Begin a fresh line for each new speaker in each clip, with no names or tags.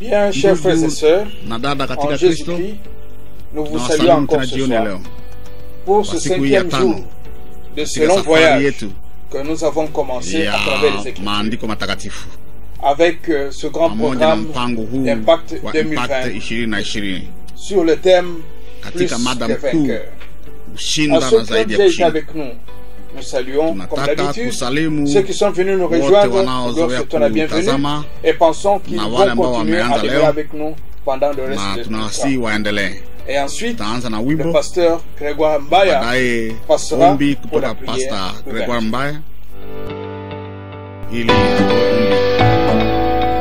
Bien, chers frères et sœurs,
na dada
en
katika Kristo,
Jésus-Christ, nous vous
na
saluons
wasalimu
encore
tena
ce
jioni ya
soir
leo
pour ce
kwa siku hii ya
cinquième
tano
jour de ce
katika
long
safari
voyage
yetu
que nous avons commencé
ya
à travers les Écritures
maandiko matakatifu
avec euh, ce grand
pamoja na
programme
mpango huu
d'Impact
wa
2020
Impact ishirini na ishirini
sur le thème plus
katika mada
des
mkuu
vainqueurs. À
kushinda
ceux
na
qui ont
zaidi ya
déjà été
kushinda.
avec nous, nous saluons comme
Tunataka
d'habitude
kusalimu
ceux qui sont venus nous
wote
rejoindre, nous
wanaozoea
leur souhaitons la bienvenue
kutazama
et pensons qu'ils
na
vont
wale ambao
continuer à
wameanza
demeurer
leo,
avec nous pendant le reste
na
de
tunawasihi
temps.
waendelee.
Et ensuite,
Tutaanza na
le
wimbo,
pasteur Grégoire Mbaya
baadaye
passera
ombi
pour la
kutoka
prière
Pasta
ouverte.
Gregoire Mbaya ili atoe ombi.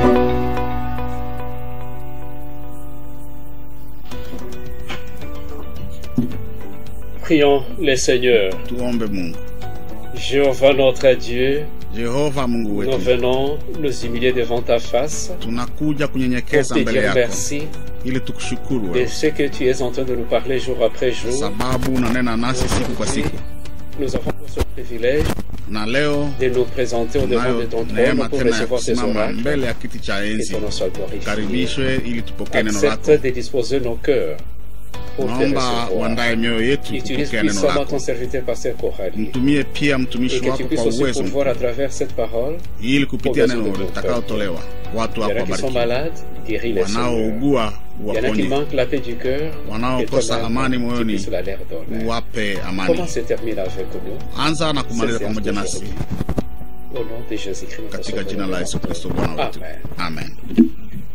Prions les seigneurs.
Tuombe Mungu.
Jéhovah notre Dieu,
Jehova Mungu
nous
wetu,
venons nous humilier devant ta face
tunakuja
pour
kunyenyekeza
te
mbele
dire
yako
merci
ili tukushukuru
de
wewe,
ce que tu es en train de nous parler jour après jour.
sababu unanena nasi siku kwa siku,
Nous avons ce privilège
na leo
de nous présenter au devant
tunayo
de ton trône
neema
pour
tena ya
recevoir tes
kusimama
oracles.
mbele ya kiti cha
Que
enzi.
ton nom soit glorifié.
Karibishwe ili tupokee neno lako.
Accepte de disposer nos cœurs pour te
Naomba
recevoir.
uandae mioyo yetu
Utilise
kupokea neno
puissamment
lako.
ton serviteur Pasteur Corali.
Mtumie pia
Et
mtumishi
que tu
wako kwa
puisses aussi
uwezo
pouvoir à
mkuu,
travers cette parole,
ili kupitia
Uwezo
neno
mkuu.
litakayotolewa watu
il y
wako
en a qui sont
wabariki,
malades, guéris les Seigneur.
wanaougua
Il y en a qui
uwaponye,
manquent la paix du cœur.
wanaokosa
Et toi,
amani
tu
moyoni
puisses la leur donner.
uwape amani.
Comment se termine avec nous
Anza na kumaliza
Sisi
pamoja nasi
hatuwezi. Au nom de Jésus-Christ, notre
katika
Sauveur,
jina la Yesu Kristo Bwana wetu,
Amen.
amen.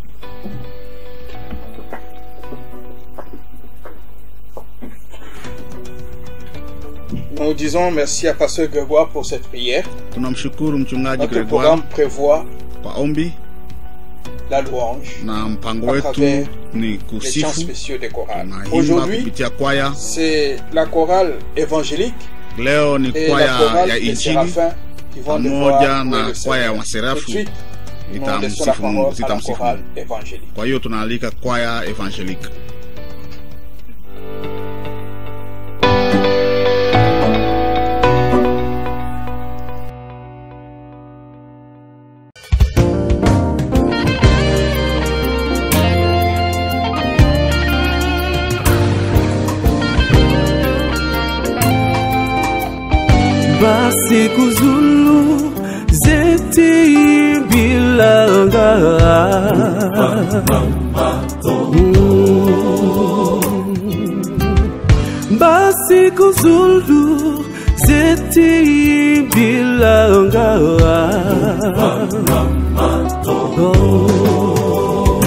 Nous disons merci à Pasteur Grégoire pour cette prière.
Tunamshukuru mchungaji
Notre
Gregoire
programme prévoit
kwa ombi
la louange,
na mpango
à
wetu
travers
ni
les chants
kusifu.
spéciaux des chorales.
Tunaimba
Aujourd'hui,
kupitia kwaya.
c'est la chorale évangélique
Leo ni
et la
kwaya
chorale
ya
des
Injili
séraphins qui vont
pamoja
devoir
na
louer le
kwaya ya
Seigneur. Tout de
Waserafu
suite, nous laissons la
itamsifu Mungu,
parole à la
zitamsifu
chorale
Mungu.
évangélique.
Kwa hiyo tunaalika kwaya evangelique.
basi kuzulu zeti bilanga Mm. basi kuzulu zeti bilanga Oh.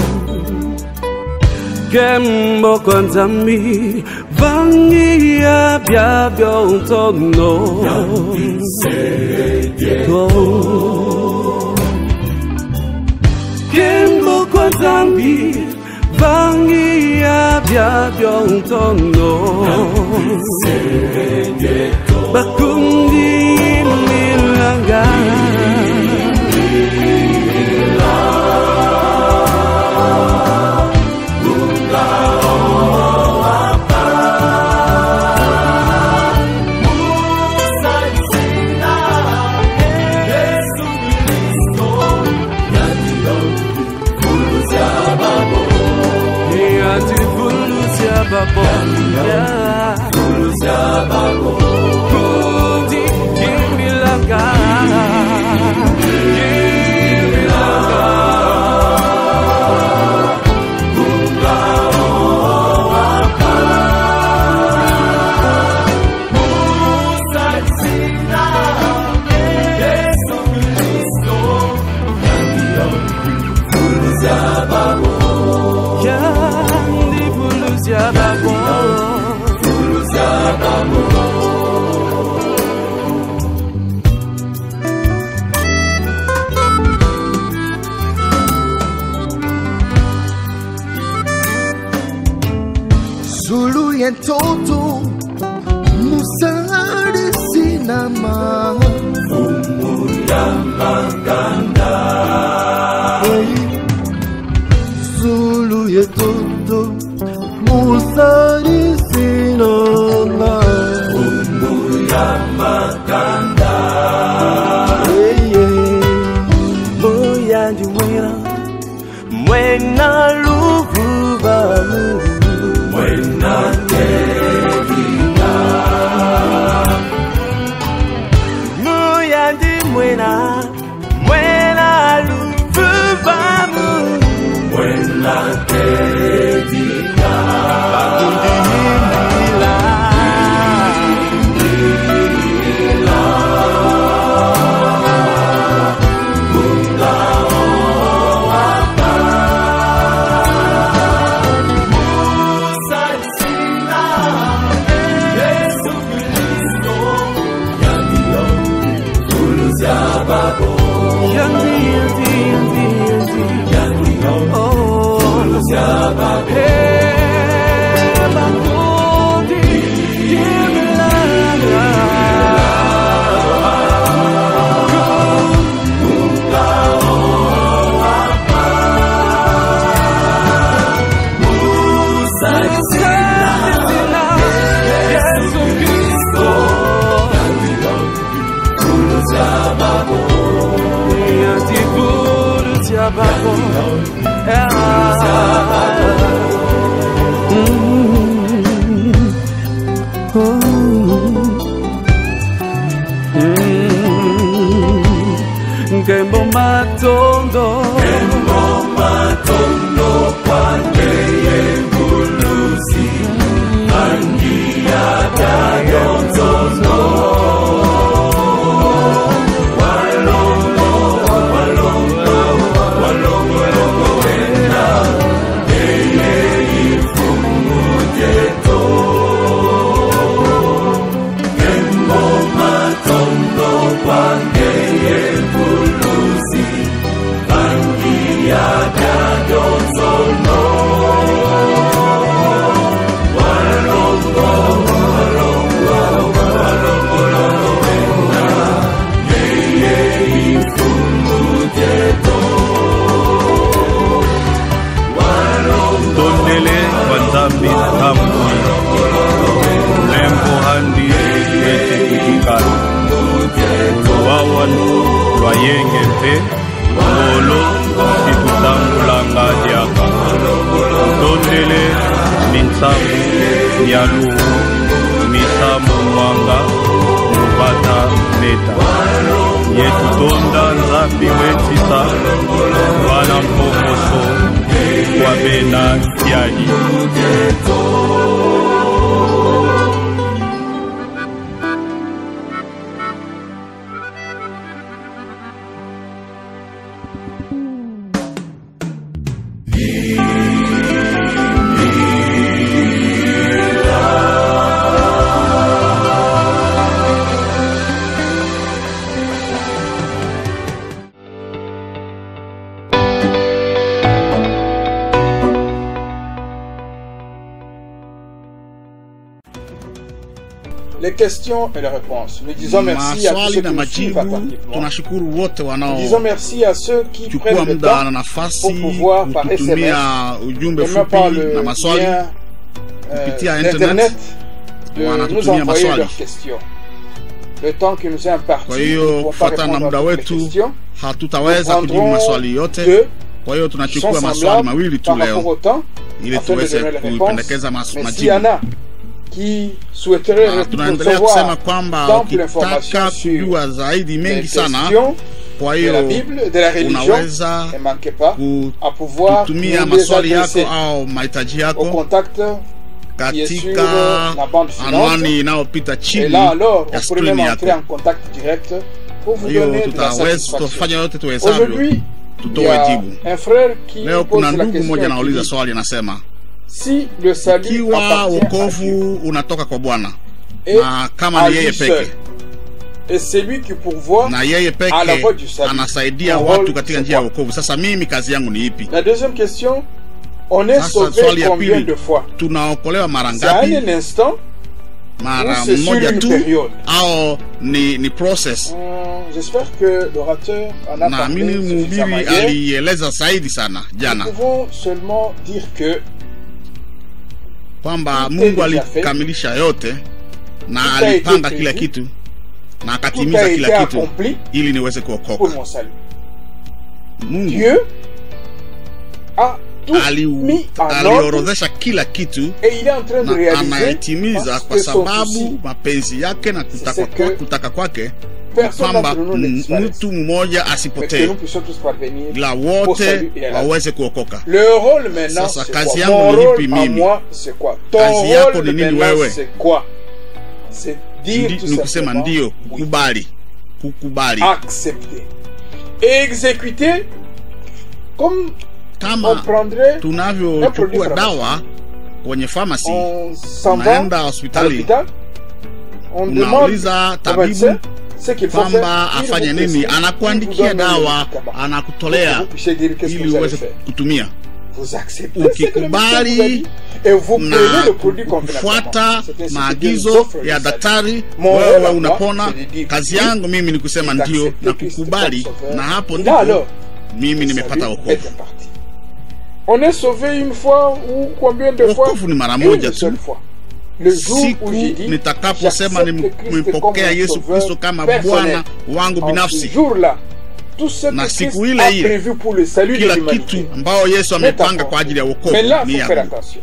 kembo kwa nzambi vangia bya byontono kembo kwa nzambi vangia bya byontono bakundi milanga Yati fuluzia babo Fuluzia babo Kundi kimilanga Kimilanga Yandi fuluzia babo Fuluzia babo
Zulu yentoto Musari sinama Hey. Zulu yentoto Musari sinama Hey, yeah.
Moya ndiwera Mwene tena mwela luvuvamu mwela tedika bakundimila Nkembo matondo Nkembo matondo kwande yengulusi Angia kayonzono Walongo, walongo, walongo, longo wena Eye ifungu jeto Nkembo matondo kwande yengulusi Angia kayonzono Walongo, walongo, walongo, longo wena Eye ifungu jeto
tondele banzambi ntambi lembo handi ete kikikala oluwawanu lwayenge mpe ngolo situtangulanga diaka tondele mintsambu ya luhu misambu mwanga mubata meta yetutonda nzambi wetisa wana mpokoso wabena tiali
Les questions et les réponses. Nous disons merci à tous
maswali
ceux
na
qui nous suivent
majibu
attentivement.
tunashukuru wote
Nous disons merci à ceux qui
wanaochukua
prennent le
muda na
temps
nafasi
pour pouvoir par SMS
kututumia ujumbe
et même par
fupi
le
na maswali
lien euh,
kupitia
d'internet de nous
wanatutumia
envoyer
maswali.
leurs questions. Le temps qui nous est imparti,
kwa
nous ne
hiyo
pouvons pas
kufuatana na
répondre
muda
à toutes les
wetu
questions.
hatutaweza
Nous
kujibu
prendrons
maswali yote
deux
kwa hiyo
qui sont
tunachukua maswali
semblables
mawili tu
par rapport
leo
au temps
ili
afin de
tuweze
donner les réponses.
kupendekeza mas-
Mais s'il y en
majibu
a qui souhaiteraient
Na
re-
tunaendelea kusema
recevoir
kwamba
d'ample
ukitaka
information sur
kujua zaidi
les
mengi sana
questions
kwa
de la
hiyo
Bible, de la religion,
unaweza
ne manquez pas à pouvoir
kutumia
nous les
maswali yako
adresser
au mahitaji
au
yako
contact qui est sur
katika
la bande
anwani
suivante.
inayopita
Et
chini
là, alors,
ya
on pourrait même
skrini
entrer
yako
en contact direct pour vous
hiyo
donner de la
tutaweza
satisfaction.
tutafanya yote tuwezavyo
Aujourd'hui, il y
tutoe
a
jibu
un frère qui
leo
pose
kuna
la
ndugu mmoja
question qui
anauliza
dit,
swali anasema
si le salut
ikiwa
appartient à Dieu
wokovu unatoka kwa bwana
et
na kama
à
ni yeye
lui seul,
peke
et c'est lui qui pourvoit
na yeye
à la voie
peke
du salut.
anasaidia
Mon
watu
rôle,
katika
c'est
njia ya
quoi
wokovu sasa mimi kazi yangu ni ipi
La deuxième question, on est
Sasa
sauvé
swali ya
combien
pili
de fois
tunaokolewa mara
C'est à
ngapi
un instant
mara
ou c'est sur
moja
une
tu
période
au ni ni process
Hum, J'espère que l'orateur en a
naamini
parlé suffisamment
mhubiri
hier.
alieleza zaidi sana
Nous
jana
pouvons seulement dire que
kwamba
Tout
mungu
est déjà fait.
alikamilisha yote na
Tout a
alipanga
été
kila
prévu.
kitu na
tout a
akatimiza
été
kila kitu
accompli
ili niweze
pour
kuokoka
mon salut.
mungu
Dieu a tout
ali-
mis en ordre
aliorodhesha kila kitu
et il est en train de
na
réaliser
anayetimiza
parce
kwa
que son
sababu
souci,
mapenzi yake na kutaka,
c'est
kwa,
que
kutaka kwake
personne
kwamba
d'entre nous ne
m-
disparaisse,
mtu mmoja
mais que
asipotee
nous puissions tous parvenir
ila
au
wote
salut et à la vie.
waweze kuokoka
Le rôle maintenant,
Sasa
c'est
kazi
quoi?
yangu
Mon
ni
rôle
lipi
à
mimi?
moi, c'est quoi? Ton
Kazi yako
rôle
ni nini
maintenant,
wewe?
c'est quoi? C'est dire
Ndi-
tout
ni kusema
simplement
ndio
oui.
kukubali kukubali
accepter et exécuter comme on
kama
prendrait
tunavyochukua dawa kwenye famasi
on s'en va
unaenda
à
hospitali
l'hôpital on demande
unauliza
au
tabibu
médecin ce qu'il faut
kwamba
faire il
afanye
vous
nini
prescrit, il vous
anakuandikia
donne le
dawa
médicament. Pour que
anakutolea
vous puissiez dire qu'est-ce que
ili
vous allez
uweze
faire
kutumia
vous acceptez ce que le médecin
ukikubali
vous a dit et vous
na
prenez le produit convenablement
kufuata
C'est ainsi que Dieu nous
maagizo
offre le
ya
salut.
daktari
Mon rôle
wewe
à moi,
unapona
c'est de dire
kazi
oui,
yangu mimi ni kusema
et
ndio
d'accepter
na
Christ
kukubali
comme sauveur.
na hapo
Et là,
ndipo
alors,
mimi
le
nimepata
salut
wokovu
est imparti. On est sauvé une fois ou combien de fois
wokovu ni mara moja
Une
tu
seule fois. Le jour
siku
où j'ai dit
nitakaposema
j'accepte Christ
nimempokea
comme
yesu
sauveur
kristo kama
personnel.
bwana wangu
En ce
binafsi
jour-là, tout ce
Na
que Christ
siku ile
a
ile,
prévu pour le salut de
kila
l'humanité.
kitu ambayo yesu
n'est
amepanga
encore
kwa ajili ya wokovu
Mais là, il
ni
faut faire
yangu
attention.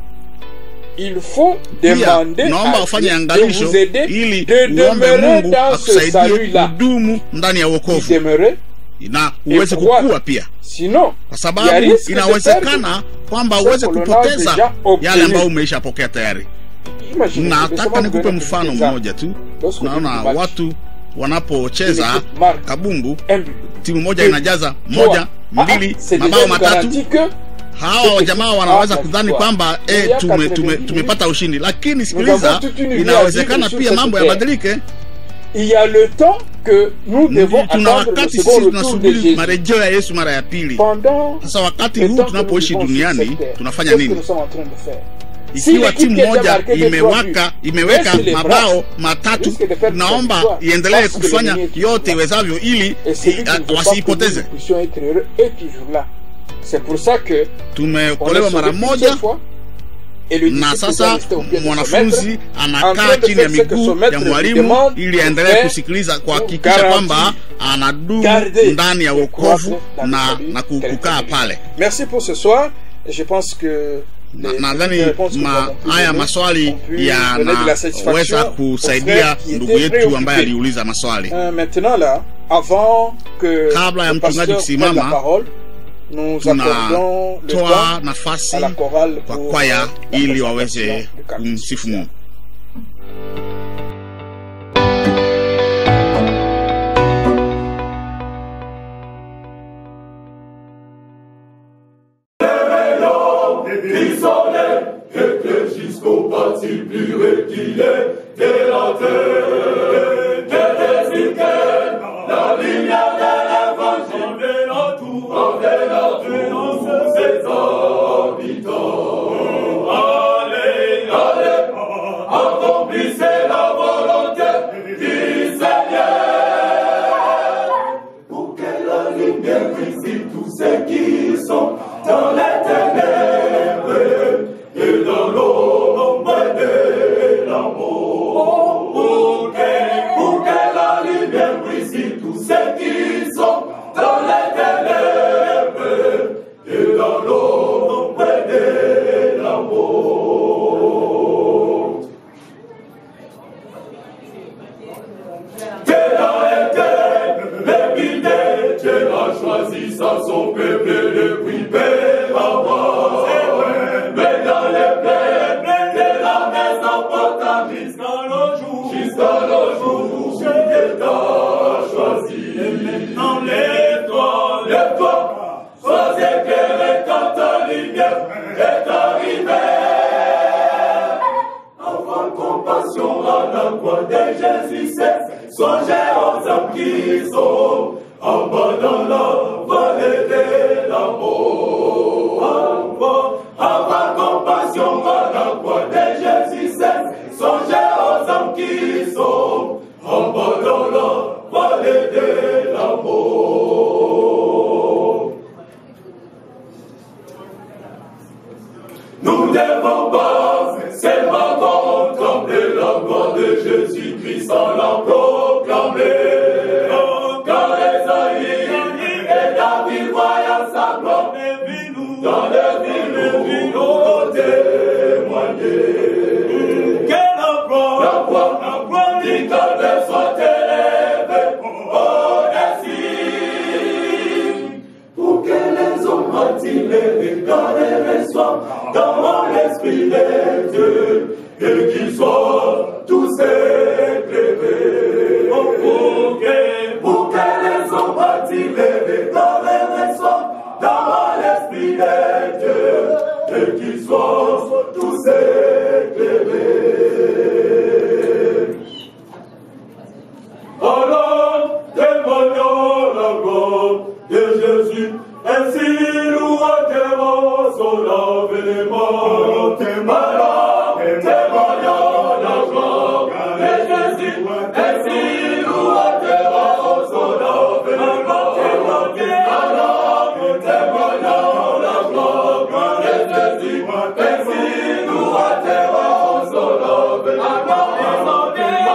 Il faut
pia
demander
naomba
à
ufanye
Dieu de
angalisho
vous aider
ili
de
uombe
demeurer
mungu
dans ce
akusaidie
salut-là.
kudumu ndani ya
Y
wokovu
demeurer.
na uweze
pouvoir.
kukua pia
Sinon,
kwa
il y a
sababu
risque de perdre
inawezekana kwamba
ce
uweze
que l'on a
kupoteza
déjà obtenu.
yale ambayo umeishapokea tayari
Imaginez,
nataka
laissez-moi
nikupe
vous donner
mfano
un exemple.
mmoja tu
Lorsque
naona
l'équipe match,
watu wanapocheza
une équipe marque
kabumbu
un but.
timu moja
Et
inajaza
Trois.
moja
Ah,
mbili
c'est déjà
mabao
une
matatu
garantie que
hawa wajamaa wanaweza
Ah,
kudhani
kwa-
kwamba
Il y
eh,
a
tume,
90
tume,
minutes.
tumepata ushindi lakini
avons
sikiliza
toute une vie à
inawezekana
vivre
pia
sur
mambo
cette
yabadilike
il y a le temps que nous devons
tuna
attendre le
wakati
second
sisi
retour de
tunasubiri
Jésus.
marejeo ya yesu mara ya pili
Pendant
sasa wakati
le
huu
temps que nous
tunapoishi
vivons sur
duniani
cette terre,
tunafanya
qu'est-ce que
nini
nous sommes en train de faire Si
ikiwa
l'équipe
timu
qui a
moja
marqué des
imewaka
trois buts
imeweka
baisse les bras,
mabao matatu
risque de perdre
naomba
sa victoire,
iendelee
parce que
kufanya
le mwenyewe
yote
kichwa.
iwezavyo ili
et celui qui ne
i-
veut pas que
wasiipoteze
nous puissions être heureux est toujours là. C'est pour ça que on est
tumeokolewa mara
sauvé une
moja
seule fois et le
na
disciple doit
sasa
rester au pied de son maître
mwanafunzi
en
anakaa
train de
chini ya
faire ce que son
miguu
maître
ya
lui
mwalimu
demande
ili
de
aendelee
faire
kusikiliza kuhakikisha
garantir,
kwamba anadumu
garder
ndani ya
et
wokovu
croître dans le
na,
salut
na ku-
tel
kukaa
que
pale
Merci pour ce soir. Et je pense que
Na-
les
nadhani
petites réponses que nous
ma,
avons pu
haya
donner
maswali
ont pu donner de la satisfaction
yanaweza
aux
kusaidia
frères qui
ndugu
étaient
yetu ambaye
préoccupés.
aliuliza maswali
Euh, maintenant là, avant que
Kabla ya
le
mchungaji
pasteur
kusimama,
prenne la parole, nous accordons le
tunatoa
temps
nafasi
à la chorale
kwa
pour
kwaya
la
ili
présentation
waweze
du cantique.
kumsifu mungu
qui soleil éclaire jusqu'au bâti pur qu'il est de la terre. Que désigne la lumière de l'évangile envers tout, envers tous ses habitants. Allez, allez, accomplissez la volonté du Seigneur. Pour que la lumière brille tous ceux qui sont dans les ténèbres et dans l'ombre de l'amour. Pour que, pour que la lumière brille tous ceux qui sont dans les ténèbres et dans l'ombre de l'amour. Dieu a été l'épidée, Dieu a choisi ça, son peuple depuis père avant. Mais dans les peuples de la Mésopotamie, jusqu'à le jour, jusqu'à le jour où Dieu t'a choisi. Et maintenant, lève-toi, lève-toi, sois éclairé quand ta lumière est arrivée. Avoir compassion à la croix de Jésus, c'est songer aux âmes qui sont en bas dans la vallée de la mort. Avoir, avoir compassion à la croix de Jésus, c'est songer aux âmes qui sont en bas dans la vallée de la mort. Nous devons pas seulement contempler la gloire de Jésus-Christ sans la proclamer. Car l'Esprit de Dieu, et qu'ils soient tous éclairés. Pour que, pour que les hommes bâtis les dans les raisons, dans l'Esprit de Dieu, et qu'ils soient tous éclairés. Alors, témoignons la gloire de Jésus, ainsi nous attendons son avènement. Témoignons, témoignons la gloire de Jésus, ainsi nous attendons son avènement. Alors, témoignons la gloire de Jésus, ainsi nous attendons son avènement.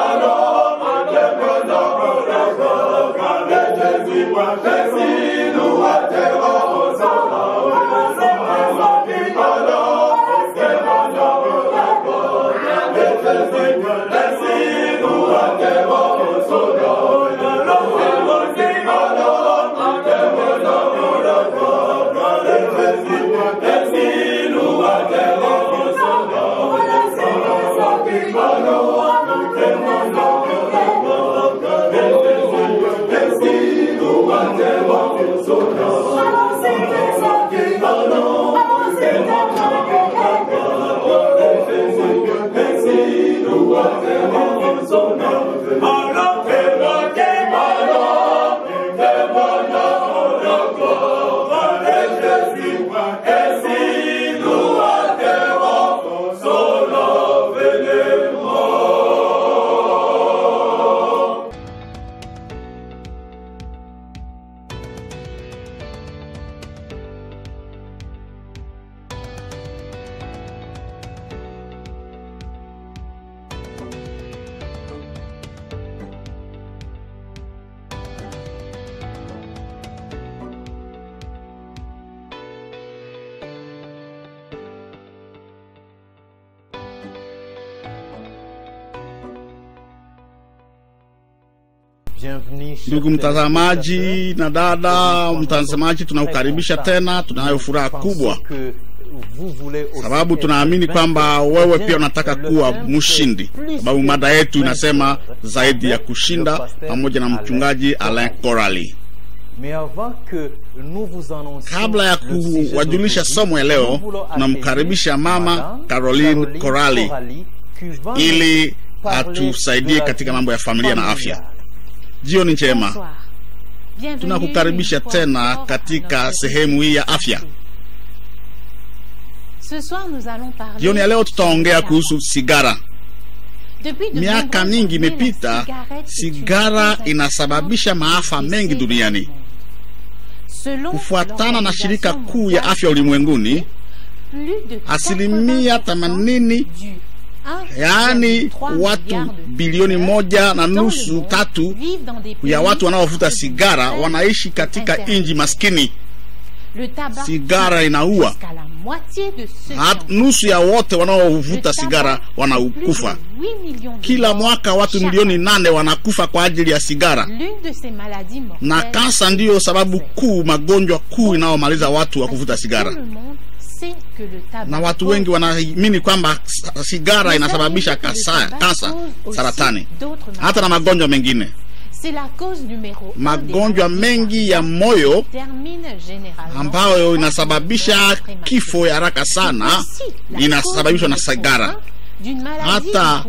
Ndugu mtazamaji na dada mtazamaji, tunakukaribisha tena. Tunayo furaha kubwa sababu tunaamini kwamba wewe pia unataka kuwa mshindi, sababu mada yetu inasema zaidi ya kushinda, pamoja na mchungaji Alain Corali. Kabla ya kuwajulisha somo ya leo, tunamkaribisha mama Caroline Corali ili atusaidie katika mambo ya familia na afya. Jioni njema, tunakukaribisha tena katika sehemu hii ya afya. Jioni ya leo tutaongea kuhusu sigara. Miaka mingi imepita, sigara inasababisha maafa mengi duniani. Kufuatana na shirika kuu ya afya ulimwenguni, asilimia themanini yaani watu bilioni moja na nusu tatu ya watu wanaovuta sigara wanaishi katika nchi maskini. Sigara inaua. Nusu ya wote wanaovuta sigara wanakufa. Kila mwaka watu milioni nane wanakufa kwa ajili ya sigara, na kansa ndiyo sababu kuu, magonjwa kuu inayomaliza watu wa kuvuta sigara na watu wengi wanaamini kwamba sigara inasababisha kansa, saratani, hata na magonjwa mengine. Magonjwa mengi ya moyo ambayo inasababisha kifo ya haraka sana inasababishwa na sigara. Hata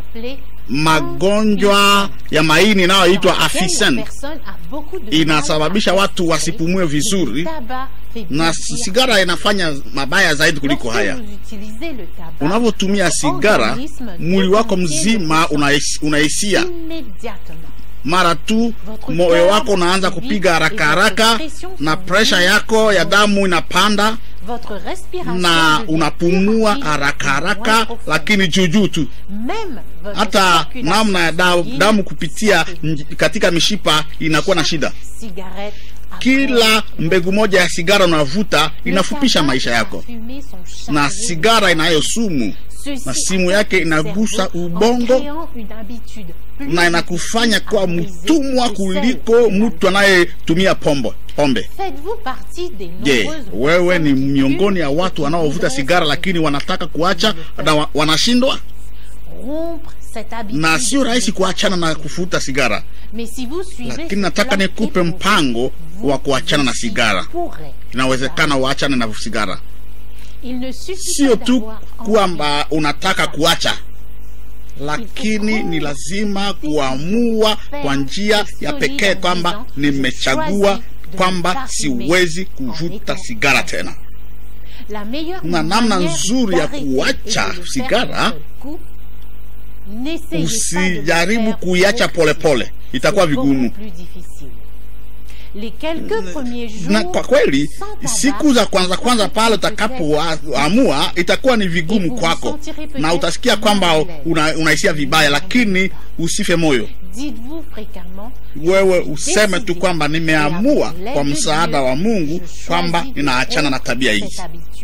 magonjwa ya maini inayoitwa afisen inasababisha watu wasipumue vizuri na sigara inafanya mabaya zaidi kuliko haya. Unavyotumia sigara, mwili wako mzima unahisia mara tu moyo wako unaanza kupiga haraka haraka, na presha yako ya damu inapanda na unapumua haraka haraka, lakini juujuu tu. Hata namna ya damu kupitia katika mishipa inakuwa na shida. Kila mbegu moja ya sigara unavuta inafupisha maisha yako, na sigara inayo sumu na simu yake inagusa ubongo na inakufanya kuwa mtumwa kuliko mtu anayetumia pombo pombe. Je, wewe ni miongoni ya watu wanaovuta sigara lakini wanataka kuacha na wa, wanashindwa? Na sio rahisi kuachana na kuvuta sigara, lakini nataka nikupe mpango wa kuachana na sigara. Inawezekana uachane na sigara, sio tu kwamba unataka kuacha lakini ni lazima kuamua kwa njia ya pekee kwamba nimechagua kwamba siwezi kuvuta sigara tena. Na namna nzuri ya kuacha sigara, usijaribu kuiacha polepole, itakuwa vigumu na kwa kweli siku za kwanza kwanza pale utakapoamua itakuwa ni vigumu kwako, na utasikia kwamba unahisia una vibaya, lakini usife moyo. Wewe useme tu kwamba nimeamua kwa msaada wa Mungu kwamba ninaachana na tabia hii.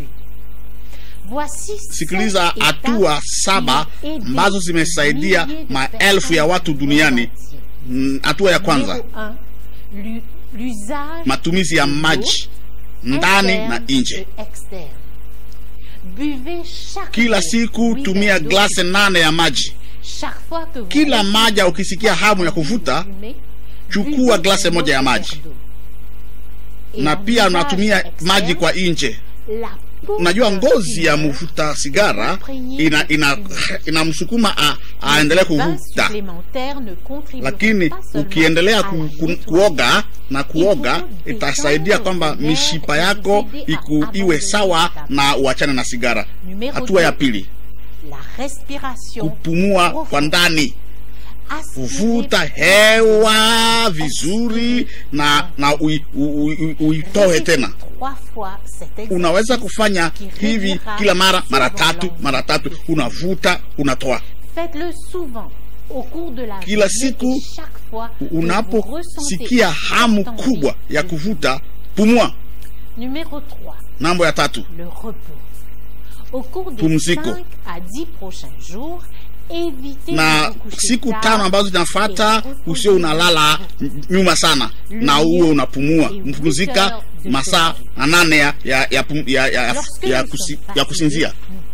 Sikiliza hatua saba ambazo zimesaidia maelfu ya watu duniani. Hatua ya kwanza matumizi ya maji ndani na nje. Kila siku tumia glasi nane ya maji. Kila maja ukisikia hamu ya kuvuta, chukua glasi moja ya maji, na pia unatumia maji kwa nje. Unajua, ngozi ya mvuta sigara ina ina inamsukuma aendelee kuvuta, lakini ukiendelea ku, ku, kuoga na kuoga itasaidia kwamba mishipa yako iku, iwe sawa na uachane na sigara. Hatua ya pili, kupumua kwa ndani kuvuta hewa vizuri na na uitoe tena. Unaweza kufanya hivi kila mara, mara tatu, mara tatu, unavuta unatoa kila siku. Unaposikia hamu kubwa ya kuvuta, pumua. Nambo ya tatu, pumziko na siku tano ambazo zinafata usio unalala nyuma sana na uwe unapumua mpumzika masaa manane ya, ya, ya, ya, ya, ya, kusi, ya kusinzia.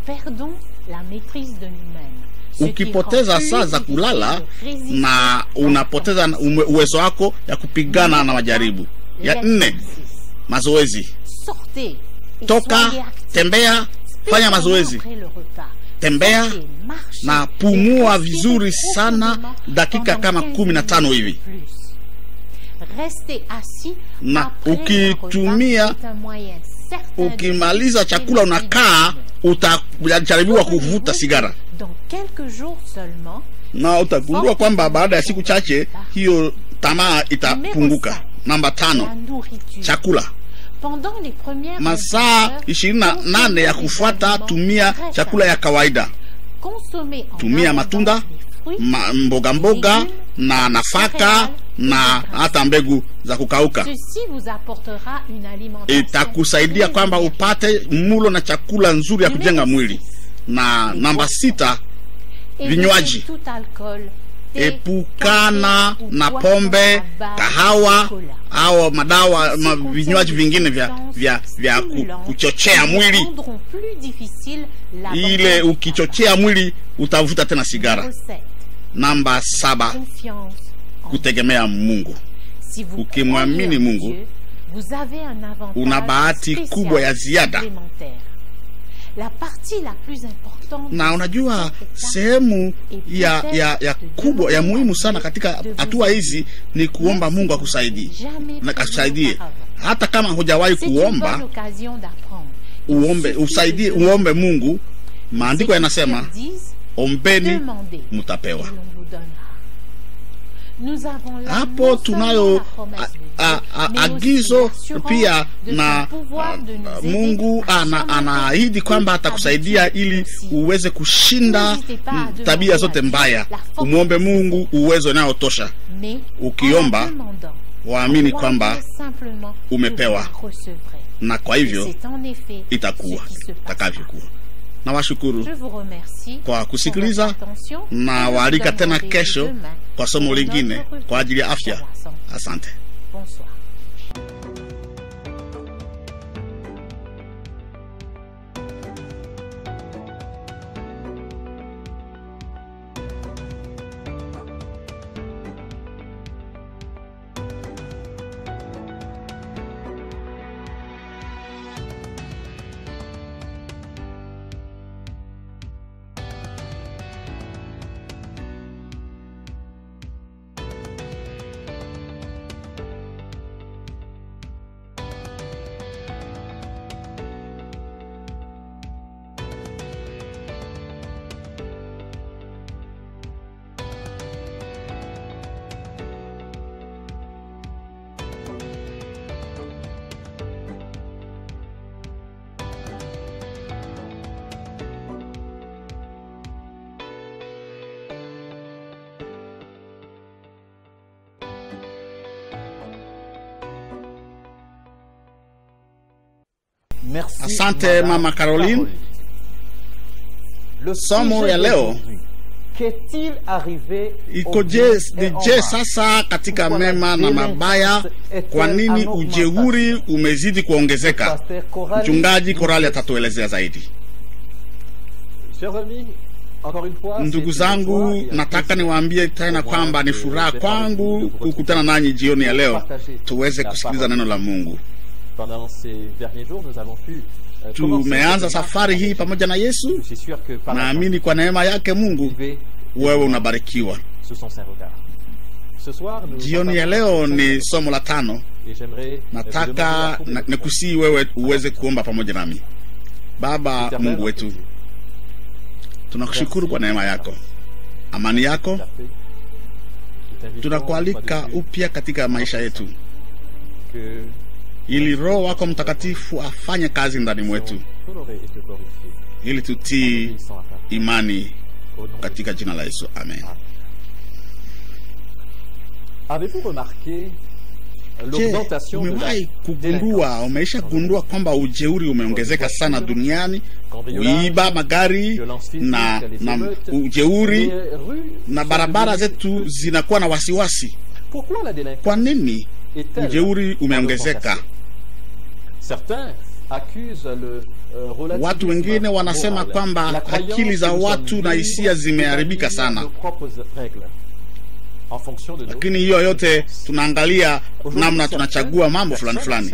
Ukipoteza saa za kulala na unapoteza uwezo wako ya kupigana na majaribu. Ya nne, mazoezi. Toka, tembea, fanya mazoezi tembea na pumua vizuri sana, dakika kama kumi na tano hivi, na ukitumia ukimaliza chakula unakaa, utajaribiwa kuvuta sigara na utagundua kwamba baada ya siku chache hiyo tamaa itapunguka. Namba tano, chakula masaa ishirini na nane ya kufuata, tumia chakula ya kawaida, tumia matunda ma, mboga mboga na nafaka na hata mbegu za kukauka. Itakusaidia kwamba upate mulo na chakula nzuri ya kujenga mwili. Na namba sita, vinywaji Epukana na pombe, kahawa au madawa ma, vinywaji vingine vya, vya, vya ku, kuchochea mwili. Ile ukichochea mwili utavuta tena sigara. Namba saba, kutegemea Mungu. Ukimwamini Mungu una bahati kubwa ya ziada na unajua sehemu ya, ya, ya kubwa ya muhimu sana katika hatua hizi ni kuomba Mungu akusaidie na akusaidie, hata kama hujawahi kuomba, uombe usaidie, uombe Mungu. Maandiko yanasema ombeni, mtapewa. Hapo tunayo a, a, agizo pia na a, Mungu anaahidi kwamba atakusaidia ili uweze kushinda tabia zote mbaya. Umwombe Mungu uwezo unayotosha. Ukiomba waamini kwamba umepewa, na kwa hivyo itakuwa itakavyokuwa. Nawashukuru
Je vous remercie
kwa
pour
kusikiliza
votre attention et
na
je vous
waalika
donne
tena
rendez-vous
kesho
demain
kwa somo
pour
lingine
notre revue
kwa ajili ya
sur
afya.
la santé.
Asante.
Bonsoir.
Merci,
Asante,
Madame
Mama Caroline.
Le
Somo
sujet
ya leo
d'aujourd'hui. Qu'est-il arrivé au
ikoje
bien et au
je
mal?
sasa katika
Pourquoi la
mema na mabaya
délinquance
kwa
est-elle
nini
en
ujeuri
augmentation?
umezidi kuongezeka
Pasteur Coralie,
mchungaji
nous-
korali atatuelezea zaidi
Chers amis, encore une fois,
ndugu
c'est une joie
zangu
et un
nataka
plaisir
niwaambie tena
pour moi
kwamba ni
de-
furaha
d'être avec vous,
kwangu
de vous
kukutana
retrouver.
nanyi jioni ya leo
Partager
tuweze
la
kusikiliza
parole.
neno la mungu
Pendant ces derniers jours, nous avons pu euh, commencer
tumeanza
cette
safari
marche.
hii pamoja na yesu
Je suis sûr que par la
naamini kwa neema yake mungu
vivez
wewe unabarikiwa
ce sont ses regards. Ce soir, nous
jioni ya
partageons
leo
cette
ni
scène
somo la tano
et j'aimerais euh, vous demander la
nataka
coupe
na-
de
nikusii wewe uweze kuomba pamoja nami baba
Éternel,
mungu wetu tunakushukuru kwa neema yako amani yako tunakualika upya katika maisha yetu
que
ili roho wako mtakatifu afanye kazi ndani mwetu
honoré et te glorifié.
ili tutii
Obéissant à ta
imani
au nom de
katika jina la yesu amen
Avez-vous remarqué
je
l'augmentation de la
umewahi kugundua umeisha gundua kwamba ujeuri umeongezeka sana duniani kuiba magari na, na ujeuri
Les rues
na
sont
barabara
devenues-
zetu zinakuwa na wasiwasi
Pourquoi la délinquance
kwa nini
est-elle
ujeuri
en
umeongezeka
augmentation Certains accusent le euh, relativisme
watu wengine wanasema
moral,
kwamba
la croyance
akili za
que nous
watu
sommes
na
libres
hisia zimeharibika
d'établir
sana
nos propres règles en fonction de nos
lakini hiyo yote tunaangalia namna tunachagua mambo fulani fulani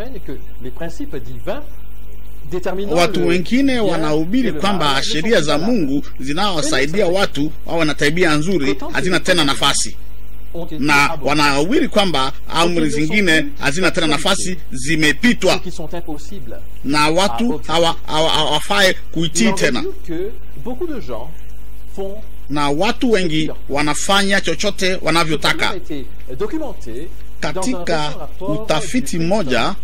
watu wengine wanahubiri kwamba sheria za mungu zinawasaidia watu wawe na tabia nzuri hazina tena nafasi na wanahubiri kwamba amri zingine hazina tena nafasi zimepitwa na watu hawa- hawa- hawafai kuitii tena na watu wengi wanafanya chochote wanavyotaka katika utafiti mmoja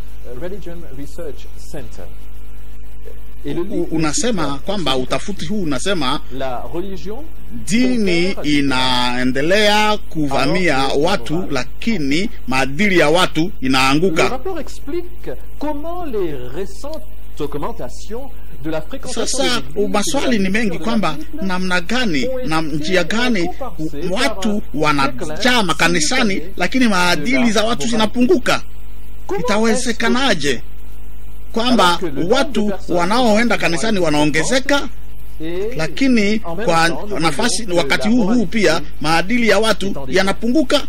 u- unasema kwamba utafiti huu unasema
la religion
dini inaendelea kuvamia watu lakini maadili ya watu
Le
inaanguka
rapport explique comment les récentes augmentations de la fréquentation
sasa
des églises
maswali
et de
ni
la
mengi
mission de
kwamba
la Bible
namna gani na njia gani watu wanajaa makanisani lakini maadili za watu zinapunguka itawezekanaje kwamba watu wanaoenda kanisani wanaongezeka
et
lakini
en même
kwa
temps, nous
nafasi
voyons que
wakati
la
huu huu
moralité
pia maadili ya watu yanapunguka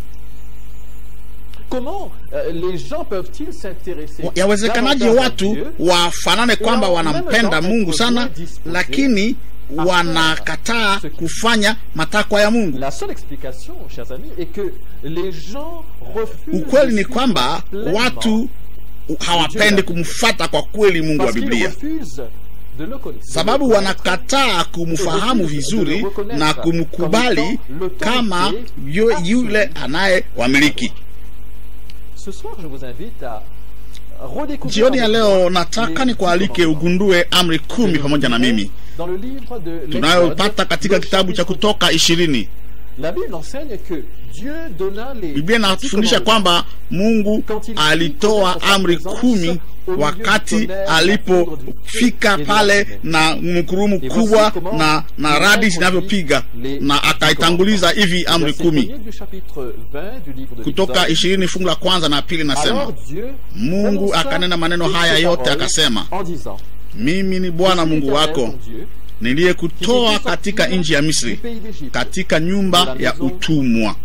Comment euh, les gens peuvent-ils s'intéresser
yawezekanaje
davantage à
watu
Dieu
wafanane kwamba wanampenda mungu sana lakini wanakataa kufanya matakwa ya mungu
La seule explication, chers amis, est que les gens refusent
ukweli
de
ni
suivre
kwamba
pleinement
watu hawapendi kumfata kwa kweli mungu wa
parce qu'ils
biblia
refusent de le connaître.
sababu wanakataa kumfahamu vizuri na kumkubali kama yu- yule anayewamiliki
Ce soir, je vous invite à redécouvrir
jioni ya
avec
leo
moi
nataka
les
nikualike
dix
ugundue amri kumi pamoja na mimi
Dans le livre de
tunayopata
l'Exode,
katika
le
kitabu cha
chapitre
kutoka ishirini
La Bible enseigne que Dieu donna les
biblia
dix
inafundisha
commandements
kwamba mungu alitoa amri kumi wakati alipofika pale na mkurumu kubwa na, na radi zinavyopiga na akaitanguliza hivi amri kumi kutoka ishirini fungu la kwanza na pili nasema mungu akanena maneno haya yote akasema mimi ni bwana mungu wako niliyekutoa katika nchi ya misri katika nyumba ya utumwa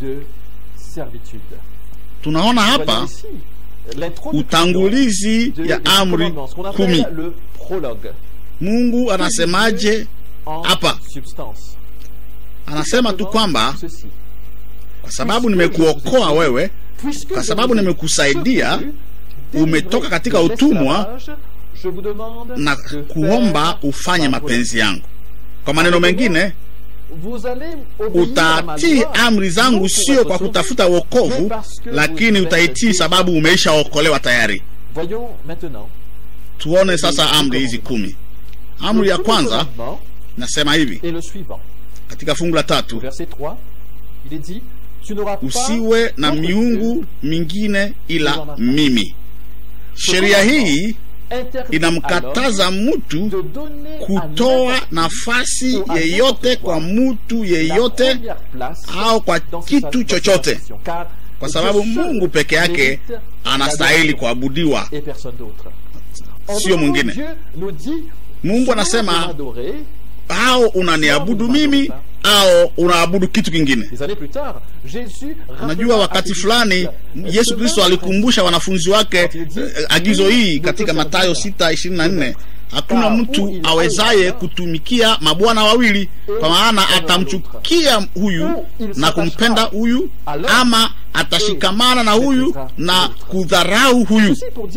tunaona hapa utangulizi ya amri kumi mungu anasemaje hapa anasema tu kwamba kwa sababu nimekuokoa wewe kwa sababu nimekusaidia umetoka katika utumwa na kuomba ufanye mapenzi yangu kwa maneno mengine utatii amri zangu sio kwa kutafuta wokovu lakini utaitii sababu umeishaokolewa tayari tuone sasa amri hizi kumi amri ya kwanza nasema hivi katika fungu la tatu usiwe na miungu mingine ila mimi sheria hii inamkataza mtu kutoa nafasi yeyote kwa mtu yeyote au kwa kitu chochote kwa sababu mungu peke yake anastahili kuabudiwa sio mwingine mungu anasema au unaniabudu mimi au unaabudu kitu kingine unajua wakati fulani yesu kristo alikumbusha wanafunzi wake eh, agizo hii katika matayo 624 hakuna mtu awezaye kutumikia mabwana wawili kwa maana atamchukia huyu na kumpenda huyu ama atashikamana na huyu na kudharau huyu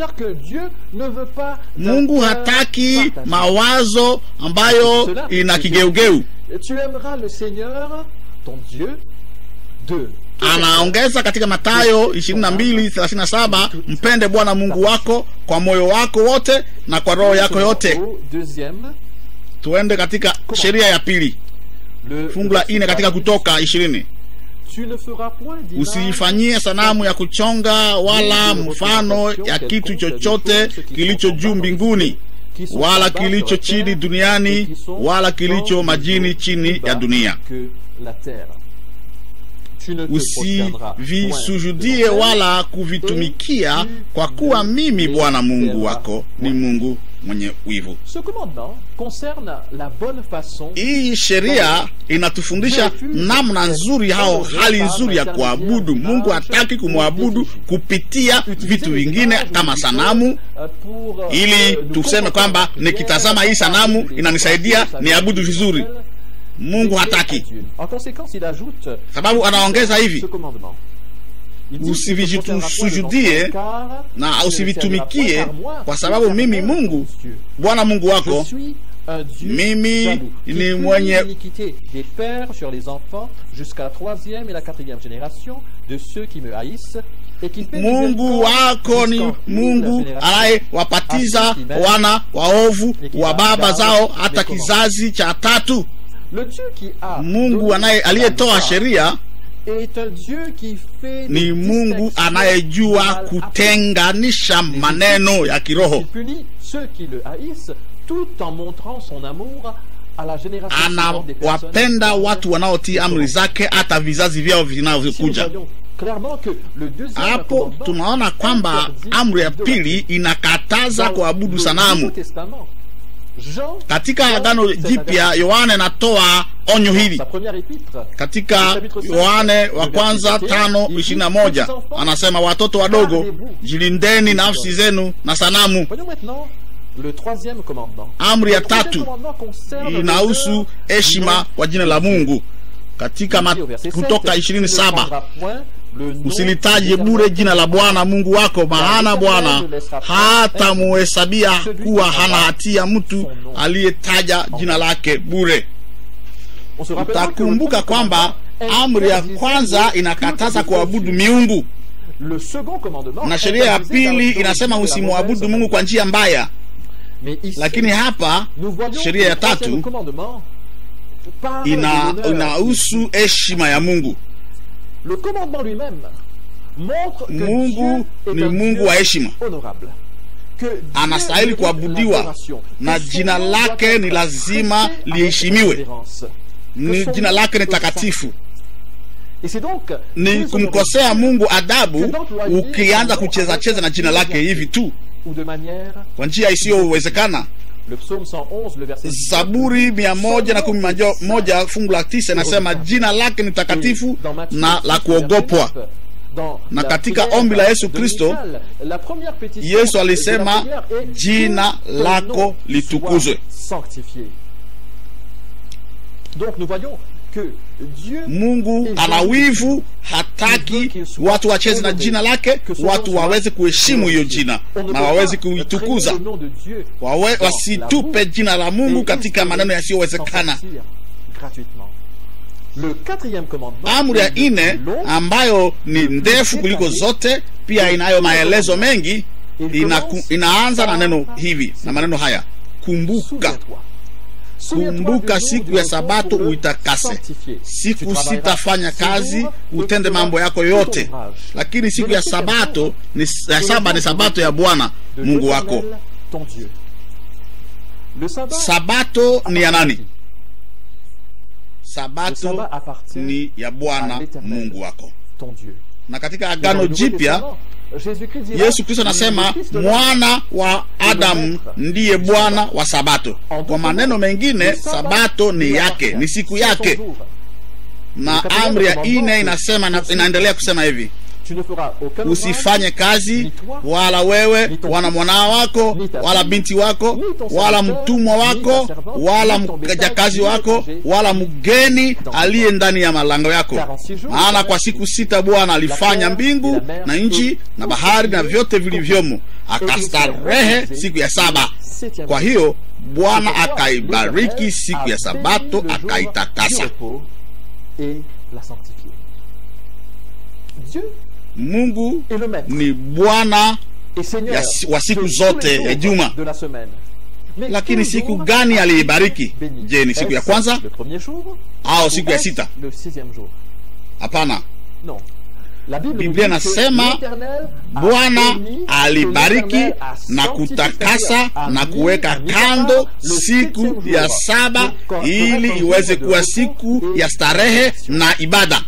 mungu hataki mawazo ambayo ina kigeugeu
Tu aimeras le Seigneur, ton Dieu, de
anaongeza katika matayo 22:37 mpende bwana mungu wako kwa moyo wako wote na kwa roho yako yote
Au deuxième,
tuende katika sheria ya pili
le
fungu la ine katika kutoka ishirini
tu ne feras point d'image
usiifanyie sanamu ya kuchonga wala mfano ya kitu chochote kilicho juu mbinguni
qui sont
wala
en bas sur
kilicho
la
chini
terre
duniani
et qui sont
wala
dans
kilicho
les
majini
eaux
chini
plus
ya
bas
dunia
que la terre. Tu ne te prosterneras point
usivisujudie
devant elle,
wala kuvitumikia kwa kuwa mimi bwana mungu wako ni mungu mwenye wivu
Ce commandement concerne la bonne façon
hii sheria inatufundisha namna nzuri au hali nzuri ya kuabudu mungu hataki kumwabudu kupitia vitu vingine kama sanamu
euh, pour, euh,
ili
euh, nous
tuseme kwamba nikitazama hii sanamu inanisaidia niabudu vizuri mungu hataki
En conséquence, il ajoute
sababu anaongeza hivi
ce commandement. Il dit,
usivisujudie
car
na
tu ne
usivitumikie
serviras point par moi,
kwa sababu mimi
éternel
mungu
Dieu.
bwana mungu
Je
wako
suis un Dieu
Mimi
jaloux, qui
ni
punit
mwenye-
l'iniquité des pères sur les enfants jusqu'à la troisième et la quatrième génération de ceux qui me haïssent et qui fait
mungu
miséricorde
wako ni
jusqu'en mille
mungu
générations.
anayewapatiza wana waovu wa baba zao hata kizazi cha tatu
Le Dieu qui a
mungu
donné
anaye
la
aliyetoa
loi
sheria
est un Dieu qui fait
ni
des
mungu
distinctions
anayejua
mal appliquées.
kutenganisha maneno ya kiroho
Il punit ceux qui le haïssent tout en montrant son amour à la génération suivante des personnes.
anawapenda watu wanaotii amri zake hata vizazi vyao
Ici, nous
vinavyokuja
voyons clairement que le deuxième
hapo
commandement
tunaona kwamba
interdit
amri ya
de
pili inakataza
Dans
kuabudu
le
sanamu
Nouveau Testament, Jean,
katika
Jean,
agano
c'est
jipya
un-
yohane anatoa onyo hili
sa première épître,
katika yohane wa kwanza tano ishirini na moja anasema watoto wadogo jilindeni nafsi zenu na sanamu
Voyons maintenant le troisième commandement.
amri ya
Le troisième
tatu
commandement concerne
inahusu
l'honneur
heshima kwa jina la mungu katika ma,
Ici, au verset
kutoka
7,
ishirini
tu ne
saba
prendras point le nom
usilitaje
de
bure jina la bwana mungu wako maana bwana hata muhesabia kuwa hana hatia mtu aliyetaja jina lake bure
On se rappellera que le
utakumbuka
premier
kwamba
commandement
amri ya
interdisait
kwanza
le
inakataza
culte
kuabudu
aux dieux.
miungu
Le second commandement
na sheria ya
interdisait
pili
la
inasema
théologie de la
usimwabudu
mauvaise
mungu kwa njia mbaya
Mais ici,
lakini hapa
nous voyons que
sheria
le
ya
troisième
tatu
commandement parle
ina
de l'honneur.
inahusu heshima ya mungu
Le commandement lui-même montre que
mungu
Dieu est
ni
un
mungu
Dieu
wa heshima
honorable.
anastahili kuabudiwa na jina lake ni lazima liheshimiwe ni jina lake ni takatifu ni kumkosea mungu adabu ukianza kucheza cheza na jina lake hivi tu kwa njia isiyowezekana zaburi mia moja na kumi majo- moja fungu la tisa inasema jina lake ni takatifu na la kuogopwa na katika ombi la yesu kristo yesu alisema jina lako litukuzwe
Donc nous voyons que Dieu
mungu ana wivu hataki watu wacheze na jina lake watu waweze kuheshimu hiyo jina na waweze kuitukuza Wawe, wasitupe jina la mungu katika maneno yasiyowezekana amri ya ine ambayo ni ndefu kuliko zote pia inayo maelezo mengi inaku, inaanza na neno hivi na maneno haya kumbuka kumbuka siku ya sabato uitakase siku sitafanya kazi utende mambo yako yote lakini siku ya sabato ni, ya saba ni sabato ya bwana mungu wako sabato ni ya nani sabato ni ya bwana mungu wako na katika agano jipya yesu kristo anasema mwana wa adamu ndiye bwana wa sabato kwa maneno mengine sabato ni yake ni siku yake na amri ya ine inasema na, inaendelea kusema hivi usifanye kazi wala wewe wala mwanao wako wala binti wako wala mtumwa wako wala mjakazi wako wala mgeni aliye ndani ya malango yako maana kwa siku sita bwana alifanya mbingu na nchi na bahari na vyote vilivyomo akastarehe siku ya saba kwa hiyo bwana akaibariki siku ya sabato akaitakasa mungu ni bwana ya, wa siku zote ya juma lakini siku gani aliibariki je ni siku ya kwanza au siku ya sita hapana biblia inasema bwana alibariki na kutakasa na kuweka kando siku ya saba ili iweze kuwa siku ya starehe na ibada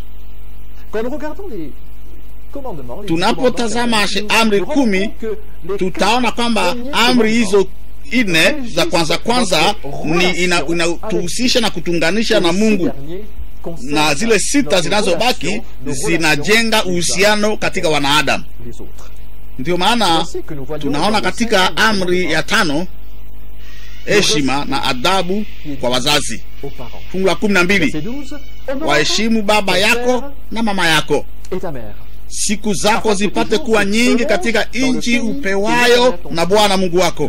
tunapotazama amri kumi tutaona kwamba amri hizo nne za kwanza kwanza ni inatuhusisha ina na kutunganisha na mungu na zile sita zinazobaki zinajenga uhusiano katika wanaadamu ndio maana tunaona katika amri ya tano heshima na adabu kwa wazazi fungu la kumi na mbili waheshimu baba yako na mama yako siku zako zipate kuwa nyingi katika nchi upewayo na bwana mungu wako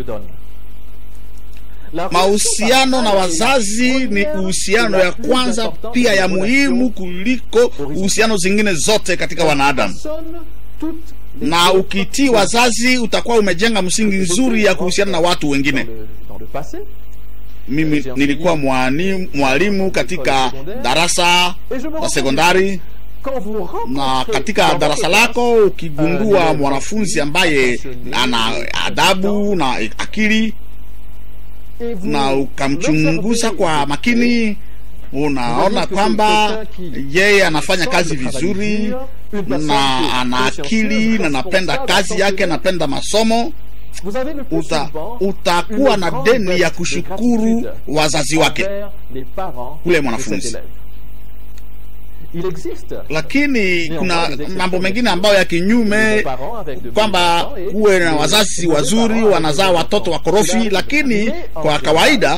mahusiano na wazazi ni uhusiano ya kwanza pia ya muhimu kuliko uhusiano zingine zote katika wanadamu na ukitii wazazi utakuwa umejenga msingi nzuri ya kuhusiana na watu wengine mimi nilikuwa mwalimu, mwalimu katika darasa la sekondari na katika darasa lako ukigundua mwanafunzi ambaye ana adabu na akili na ukamchunguza kwa makini unaona kwamba yeye anafanya kazi vizuri na ana akili na anapenda kazi yake anapenda masomo uta, utakuwa na deni ya kushukuru wazazi wake ule mwanafunzi lakini kuna mambo mengine ambayo ya kinyume kwamba kuwe na wazazi wazuri wanazaa watoto wakorofi lakini kwa kawaida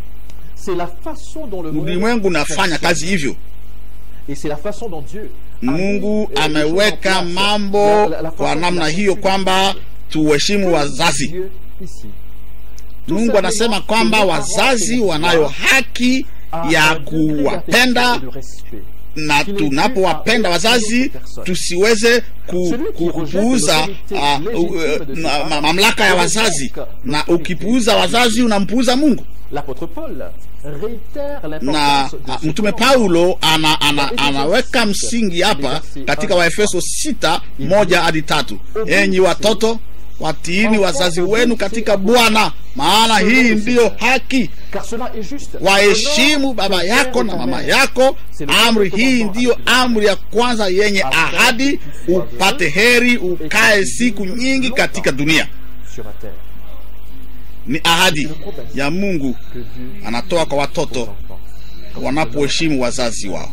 ulimwengu unafanya kazi hivyo mungu ameweka mambo kwa namna hiyo kwamba tuheshimu wazazi mungu anasema kwamba wazazi wanayo haki ya kuwapenda na tunapowapenda wazazi tusiweze ku, ku, kupuuza uh, uh, uh, mamlaka ya wazazi na ukipuuza wazazi unampuuza mungu na uh, mtume paulo ana, ana, anaweka msingi hapa katika waefeso sita moja hadi tatu enyi watoto watiini wazazi wenu katika bwana maana hii ndiyo haki
Car cela est juste.
waheshimu baba
Honore
yako
ton
na
père et ta
mama
mère.
yako
C'est le
amri
premier
hii
commandement.
ndiyo amri ya kwanza yenye ahadi upate heri ukae siku nyingi katika dunia
Sur la terre.
ni ahadi ya mungu
Que Dieu
anatoa kwa
aux
watoto
enfants.
wanapoheshimu wazazi wao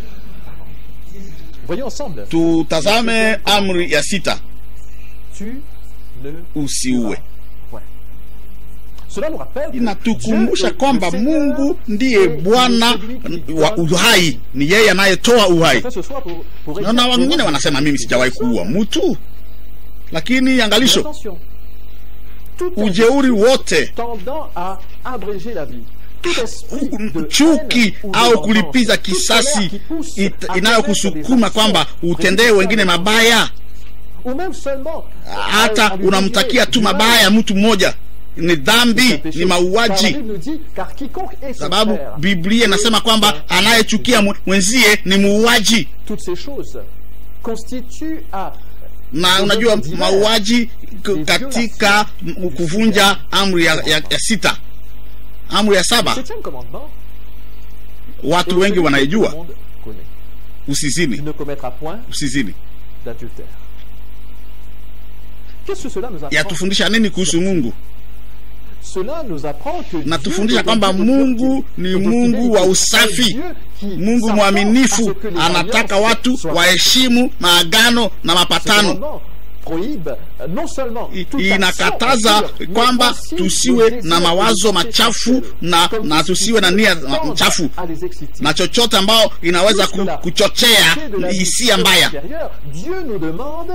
Voyons ensemble.
tutazame amri ya sita
Tu ne
usiue
point. Cela nous rappelle que
inatukumbusha
Dieu est
kwamba
le Seigneur
mungu ndiye
et
bwana
il est celui qui
wa
donne
uhai ni yeye anayetoa uhai
Fait ce soir pour, pour
naona
écrire-
wengine wanasema mimi sijawahi kuua mtu lakini angalisho
Attention. Toute
ujeuri wote
tendant à abréger la vie. Tout esprit de
chuki
haine ou de
au
vengeance,
kulipiza
toute
kisasi
colère qui pousse
it-
à commettre
inayokusukuma
des
kwamba
actions
utendee wengine
résultant
mabaya
ou même seulement
hata
à lui
unamtakia
désirer
tu
du mal.
mabaya mtu mmoja ni
C'est un
dhambi
péché.
ni
Car la
mauaji
Bible nous dit, car quiconque est son
sababu
frère,
biblia inasema kwamba anayechukia mwe- mwenzie ni muuaji
toutes ces choses constituent à
na unajua mauaji k- katika m- kuvunja amri ya, ya, ya sita amri ya saba
septième commandement.
watu
et
wengi
celui que tout le
wanaijua
monde connaît.
usizini
Tu ne commettras point
usizini
d'adultère. Qu'est-ce que cela nous apprend
yatufundisha nini kuhusu mungu
Cela nous apprend que Dieu
natufundisha
est un
kwamba
Dieu de
mungu
pureté,
ni
de
mungu
fidélité,
wa
un
usafi
Dieu qui
mungu
s'attend
mwaminifu
à ce que les
anataka
alliances
watu
soient
waheshimu maagano na
Ce
mapatano
commandement prohibe euh, non seulement
I-
toute action
inakataza
impure, mais
kwamba
aussi
tusiwe
le
na
désir
mawazo
de
machafu
sexuel,
na,
comme
na
si
tusiwe na nia
tendent
ma- mchafu
à les exciter.
na chochote ambao inaweza ku,
Puisque la
kuchochea
pensée de la vie
hisia mbaya
supérieure, Dieu nous demande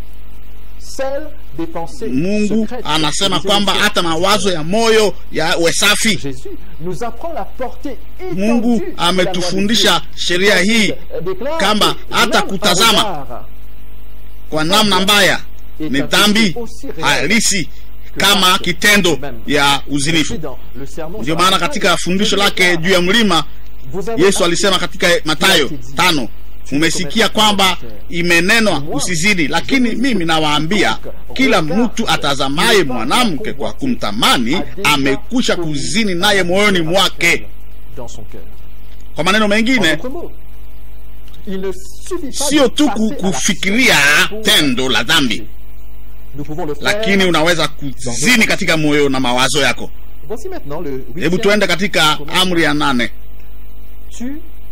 celle des pensées
mungu
secrètes.
anasema
Des
kwamba
émotions.
hata mawazo ya moyo yawe safi
Jésus nous apprend la portée
mungu
étendue de la loi de
ametufundisha
Dieu.
sheria hii
Euh, déclare
kamba
que
hata
même un
kutazama
regard
kwa namna mbaya ni dhambi halisi kama kitendo ya uzinifu
Dans le sermon
ndio
sur la
maana
montagne,
katika fundisho
Jésus
lake
déclare,
juu ya mlima
Vous avez
yesu
appris
alisema katika matayo tano mumesikia kwamba imenenwa usizini lakini mimi nawaambia kila mtu atazamaye mwanamke kwa kumtamani amekwisha kuzini naye moyoni mwake
dans son cœur.
kwa maneno
En
mengine
d'autres mots, il ne suffit pas
sio
de
tu
passer
ku-
à l'action
kufikiria
pour
tendo la dhambi
Nous pouvons le faire.
lakini unaweza kuzini katika moyo na mawazo yako
Voici maintenant le
hebu
huitième
tuende katika amri ya nane
Tu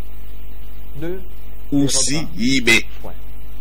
ne
usiibe
point.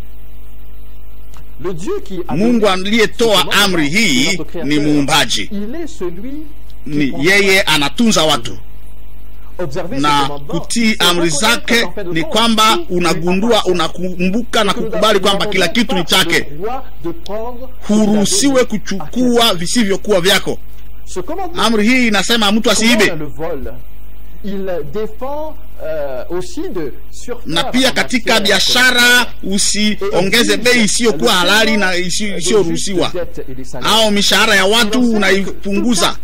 Le Dieu qui a
mungu
donné
aliyetoa
ce commandement,
amri hii
notre Créateur,
ni muumbaji
Il est celui qui
ni
prend
yeye anatunza watu
Observer ce
na
commandement,
kutii
c'est
amri
reconnaître
zake
qu'en fait de
ni
compte,
kwamba
tout lui
unagundua
appartient.
unakumbuka na
Que nous
kukubali
n'avons
kwamba kila kitu ni
pas
chake
le droit de prendre ce qu'il a
huruhusiwe
donné à
kuchukua visivyokuwa vyako
quelqu'un. Ce commandement
amri hii inasema mtu asiibe
commande le vol. Il défend euh, aussi de surfaire
na pia
en
katika
matière
biashara usiongeze bei isiyokuwa halali na isi- isiyoruhusiwa au mishahara ya watu unaipunguza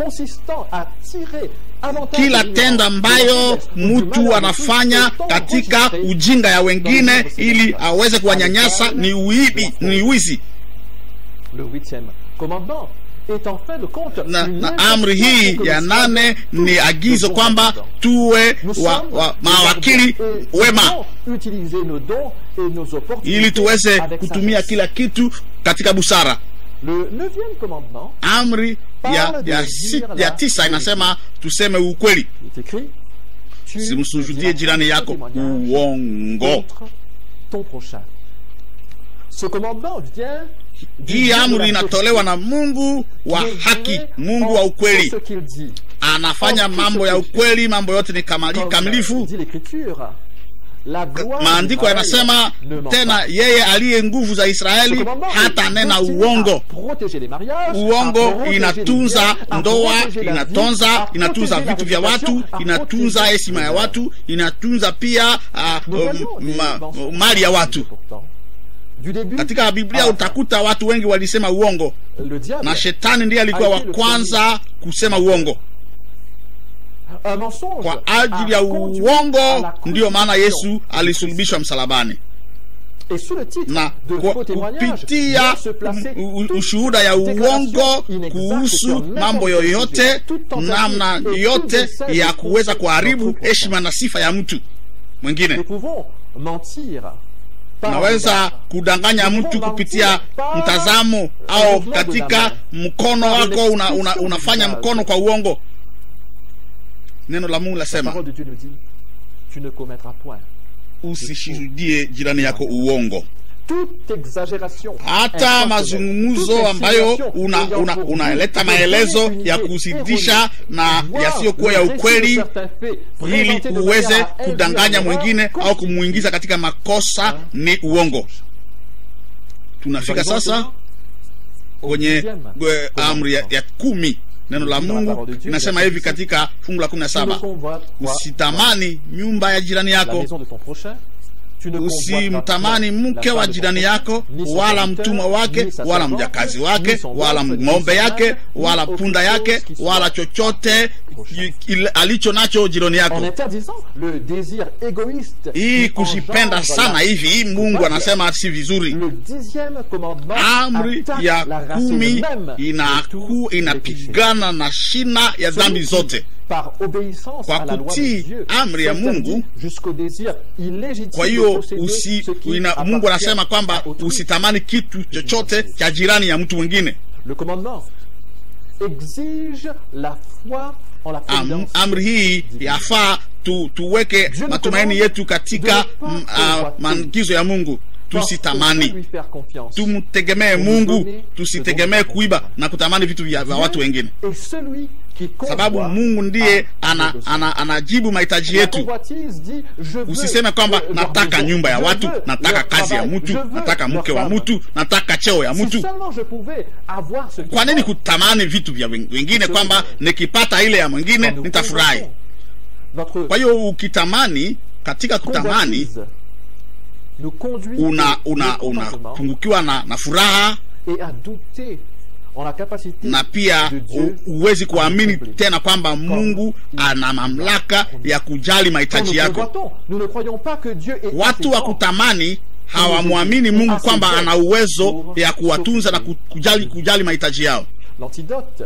kila tendo ambayo mtu anafanya katika ujinga ya wengine ili aweze kuwanyanyasa ni uibi ni wizi
Le huitième commandement est en fin de compte
na,
une
na amri hii
injonction
ya
que
nane
nous
ni
sommes
agizo
tous
kwamba
dedans.
tuwe
Nous
wa,
sommes
wa,
des
mawakili
arbres et
wema
devons utiliser nos dons et nos opportunités
ili tuweze
avec
kutumia
sagesse.
kila kitu katika busara
Le neuvième commandement
amri ya, ya, si, ya tisa inasema tuseme ukweli
est écrit Tu
simsujudie
ne
jirani
diras
yako
pas de témoignage
uongo
contre ton prochain. Ce commandement vient du
hii
Dieu de
amri
la
inatolewa na mungu wa
vérité,
haki
qui est
mungu
en
wa ukweli
tout ce qu'il dit.
anafanya
en tout
mambo
ce
ya
qu'il fait.
ukweli mambo yote ni kamali-
Comme
kamilifu
dit l'écriture la gloire
maandiko
d'Israël
yanasema
ne ment
tena
pas.
yeye aliye nguvu za
Ce
israeli
commandement
hata
est
nena
destiné à
uongo
protéger les mariages, à
uongo
protéger
inatunza
les biens, à
ndoa
protéger la vie,
inatunza
à
inatunza
protéger la
vitu vya
réputation,
watu
à
inatunza
protéger
heshima ya
les
watu inatunza pia ah,
Nous voyons
um,
des
ma-
mensonges
mali ya watu
pourtant. Du début
katika biblia
à la
utakuta watu wengi walisema uongo
fin. le diable
na shetani ndiye alikuwa wa kwanza kusema uongo
un mensonge
kwa ajili
a
ya
conduit à
uongo
la
ndiyo maana
crucifixion
yesu alisulubishwa msalabani
Et sous le titre
na
de
kwa-
faux témoignages,
kupitia
doit se placer
u- u-
toute
ushuhuda ya
déclaration
uongo
inexacte
kuhusu
sur n'importe
mambo
quel
yoyote
sujet, toute tentative
namna
et tout
yote
essai
ya
de
kuweza
tromper
kuharibu
notre prochain.
heshima na sifa ya mtu mwingine
Nous pouvons mentir par
naweza
regard,
kudanganya mtu kupitia mtazamo au katika mkono wako una, una, unafanya mkono kwa uongo neno la mungu
La
lasema
parole de Dieu nous dit tu ne commettras point.
usishuhudie jirani yako uongo
Toute exagération.
hata
impersonnelle,
mazungumzo
toute
ambayo
insinuation
una,
ayant
una,
pour but
unaleta
de
maelezo
donner une
ya
idée
kuzidisha
erronée,
na
voire
yasiyokuwa ya
le récit de
ukweli
certains faits
ili
présentés de
uweze
manière à induire
kudanganya
en erreur,
mwingine au
constitue
kumuingiza katika makosa ni uongo tunafika sasa kwenye eh, amri ya, ya kumi neno la mungu inasema hivi katika fungu la kumi na
Tu ne
saba
convoiteras
usitamani nyumba ya jirani
la
yako
maison de ton prochain. Tu ne
usimtamani
convoiteras
mke
la
wa
femme de ton
jirani
prochain,
yako
ni son
wala
serviteur,
mtumwa wake
ni sa
wala
servante,
mjakazi
ni
wake
son
wala
bœuf, ni
ng'ombe
son
yake
âne, ni
wala
autre
punda
chose
yake
qui soit
wala chochote
prochain.
ile- alicho nacho jirani
En
yako
interdisant le désir égoïste.
hii
qui
kujipenda
engendre
sana
la-
hivi hii mungu anasema si vizuri
Le dixième commandement
amri
attaque
ya
la racine
kumi
même de
inaku
tous les péchés.
inapigana na shina ya
Celui
dhambi
qui,
zote
Par obéissance
Kwa
à la loi
kutii
de Dieu,
amri ya
s'interdit
Mungu,
jusqu'au désir illégitime
kwa
de
hiyo
posséder
usi,
ce qui
ina,
appartient
mungu anasema
à
kwamba
autrui.
usitamani kitu chochote cha jirani ya mtu mwingine
Le commandement exige la foi en la
Am,
providence.
amri hii yafaa tu, tuweke
Dieu nous
matumaini
commande
yetu katika
de ne pas
mm, ah,
convoiter.
maagizo ya mungu
Parce que
tusitamani
lui faire confiance.
tumtegemee
Nous
mungu
donner
tusitegemee
le bon
kuiba na kutamani vitu vya vya watu wengine
Et celui qui
sababu
convoite
mungu ndiye
a
ana,
besoin.
ana, anajibu mahitaji
La
yetu
convoitise dit, je veux
usiseme kwamba
leur
nataka
maison,
nyumba ya
je
watu
veux
nataka
leur
kazi ya
travail,
mtu
je veux
nataka
leur
mke wa
femme.
mtu nataka cheo ya
Si
mtu
seulement je pouvais avoir ce
kwa nini
qui
kutamani vitu vya wen- wengine kwamba nikipata ile ya mwingine
Quand nous
nitafurahi
convoitons Notre
kwa hiyo ukitamani katika kutamani
convoitise nous conduit
una
au
una
mécontentement
unapungukiwa na, na furaha
et à douter en la capacité
na pia
de Dieu
u- huwezi kuamini
accomplir.
tena kwamba mungu ana mamlaka ya kujali
Quand
mahitaji
nous
yako
convoitons, nous ne croyons pas que Dieu est
watu wa
assez grand.
kutamani hawamwamini mungu kwamba ana uwezo ya kuwatunza na ku- kujali kujali mahitaji yao
L'antidote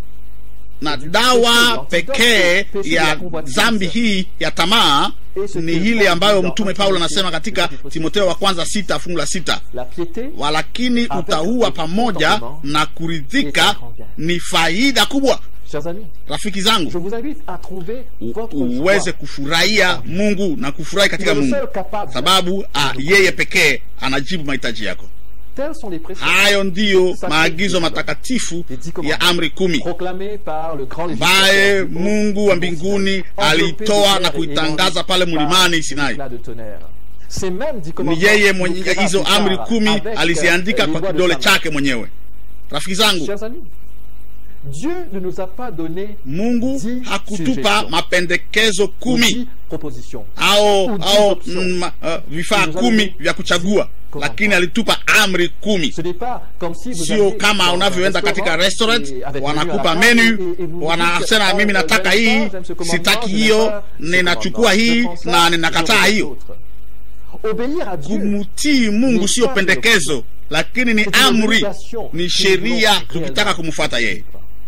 na dawa pekee ya dhambi hii ya tamaa ni ile ambayo mtume paulo anasema katika timotheo wa kwanza sita fungu la sita
la piété
walakini utaua pamoja na kuridhika ni faida kubwa
chers amis
rafiki
je
zangu
vous invite à trouver
u-
votre
uweze
joie
kufurahia mungu na kufurahi
Il est
katika
le
mungu
seul capable
sababu ah, yeye pekee anajibu mahitaji yako
tels sont les préceptes
hayo ndiyo maagizo matakatifu ya amri kumi
proclamés par le grand
ambaye
législateur du
mungu wa
Bon
mbinguni
Sinaï,
aliitoa
enveloppé
na
de terre et
kuitangaza
étendu
pale
par
mlimani
des
sinai
éclats de tonnerre. Ces mêmes dix
ni
commandements
yeye
nous
mwenye
plaira
hizo
plus
amri
tard
kumi
avec,
aliziandika
euh, les
kwa
doigts de
kidole
sa main.
chake mwenyewe rafiki zangu
Chers amis, Dieu ne nous a pas donné
mungu
dix
hakutupa
suggestions
mapendekezo
ou
kumi
dix propositions.
au
Ou dix
au
options.
mm, ma- uh, vifaa
Nous
kumi
avons
vya kuchagua
comment
lakini alitupa amri kumi
Ce n'est pas comme si vous
sio
alliez
kama
dans un
unavyoenda katika
restaurant
restaurant
et avec menu à
wanakupa
la table
menu
et- et vous
wanasema
dites,
mimi
ah,
nataka
j'aime
hii
ça, j'aime ce commandement,
sitaki
je n'aime
hiyo
pas ce
ninachukua
commandement.
hii
Je prends ça,
na
je
ninakataa
rejette
hiyo
l'autre. Obéir à Dieu
kumtii mungu
Ni
sio
pas
pendekezo lakini ni
C'est une
amri
obligation
ni
que
sheria
nous voulons
tukitaka
réellement
kumfuata yeye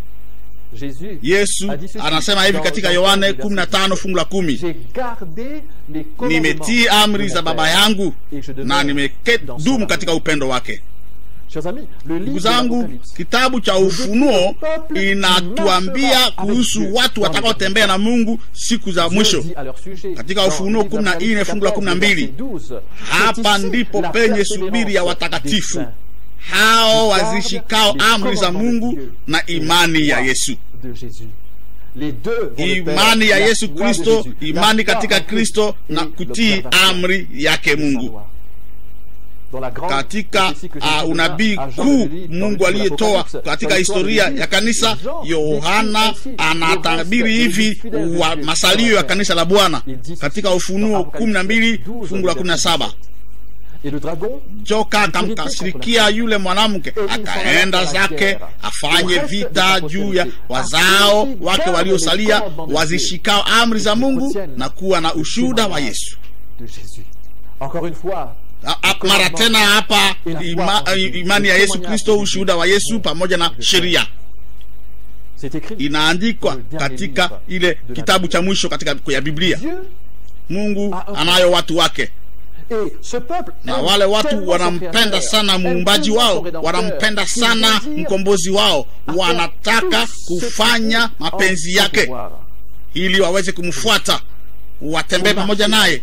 Jésus
yesu
a dit ceci
anasema hivi
dans
katika
Jean
yohane
15,
15 fungu la kumi
J'ai gardé les commandements
nimetii amri
de
za
mon
baba
Père,
yangu
et je demeure
na
dans son
nimedumu
amour.
katika upendo wake
Chers amis, le
ndugu
livre de
zangu
l'Apocalypse
kitabu cha ufunuo inatuambia kuhusu watu watakaotembea na mungu siku za
Dieu
mwisho
dit à leur sujet,
Katika
dans
Ufunuo
le livre
14
d'Apocalypse
fungu la
14,
12,
verset 12,
hapa
c'est ici
ndipo
la
penye
persévérance
subiri ya
des
watakatifu
saints
hao
Garde
wazishikao
les
amri za
commandements de
mungu
Dieu
na
et
imani ya
la foi
yesu
de Jésus. Les deux vont de pair,
imani ya
la
yesu
foi de
kristo
Jésus, la
imani
foi
katika
en Christ
kristo
et
na kutii
l'observation
amri yake
de sa
mungu
loi. Dans la grande
katika
prophétie que Jésus
uh,
donna
unabii
à Jean
kuu
le Lévite dans le
mungu
livre de
aliyetoa
l'Apocalypse,
katika
dans l'histoire
historia
de l'Église,
ya kanisa
Jean
yohana
décrit ainsi
anatabiri
les
hivi
restes des fidèles
wa
de Dieu
masalio
sur
ya
la
kanisa la bwana
Il dit
katika
dans
ufunuo
Apocalypse
kumi na mbili
12,
fungu la kumi na saba
Et le dragon
joka akamkasirikia yule mwanamke akaenda zake afanye vita juu ya wazao wake waliosalia wazishikao amri za mungu na kuwa na ushuhuda wa yesu
de Jésus. Encore une fois,
A- a- mara tena hapa ima, imani ya yesu kristo ushuhuda wa yesu pamoja na sheria
C'est écrit.
inaandikwa katika ile kitabu cha mwisho katika ya biblia
Dieu
mungu anayo watu wake
et ce peuple
na
aime
wale watu
tellement son
wanampenda
Créateur,
sana
aime
muumbaji
tellement
wao
son Rédempteur,
wanampenda
qu'il
sana
désire
mkombozi wao
faire
wanataka
tout ce
kufanya
qui est en
mapenzi
son
yake
pouvoir.
ili waweze kumfuata watembee pamoja naye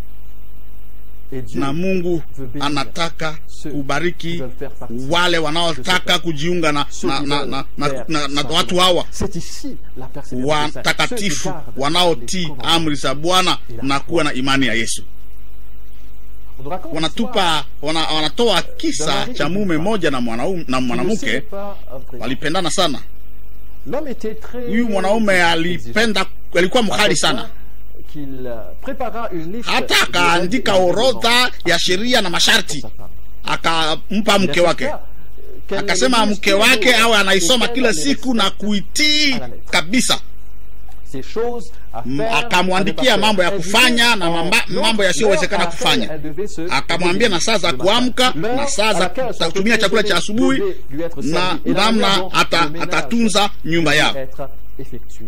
Et Dieu
na mungu
veut bénir
anataka
ceux qui
kubariki
veulent faire partie
wale wanaotaka kujiunga na,
ceux
na,
qui
na,
veulent
na, na,
faire
na, na
sa
watu
volonté.
hawa
C'est ici la persévérance des saints. Ceux qui
watakatifu
gardent les
wanaotii
commandements.
amri za bwana na kuwa na imani ya yesu
On nous raconte l'histoire
wanatupa wana, wanatoa kisa cha mume moja na mwanaume na
qui ne
mwanamke
s'était pas vrai.
walipendana sana
L'homme était très
huyu mwanaume alipenda alikuwa mkali sana
qu'il euh, prépara une liste
hata
de
akaandika
règles et
orodha ya sheria na
pour
masharti
sa femme.
akampa
Il
mke wake
insista, euh, qu'elle
akasema
ne lise
mke
que
wake
les-
awe anaisoma
et
kila
qu'elle les
siku na
respecte
kuitii
à la lettre.
kabisa
ces choses à
M-
faire,
akamwandikia
à ne pas
mambo ya
faire.
kufanya
Elle
na
disait,
mamba-
en
mambo
l'heure
yasiyowezekana
à laquelle
kufanya.
elle devait se
akamwambia na saa za
lever.
kuamka
L'heure
na saa
à
za
laquelle son
kutumia chakula cha
déjeuner
asubuhi
devait lui être
na
servi. Et la
namna
manière dont
ata-
le ménage
atatunza nyumba
devait
yao
être effectué.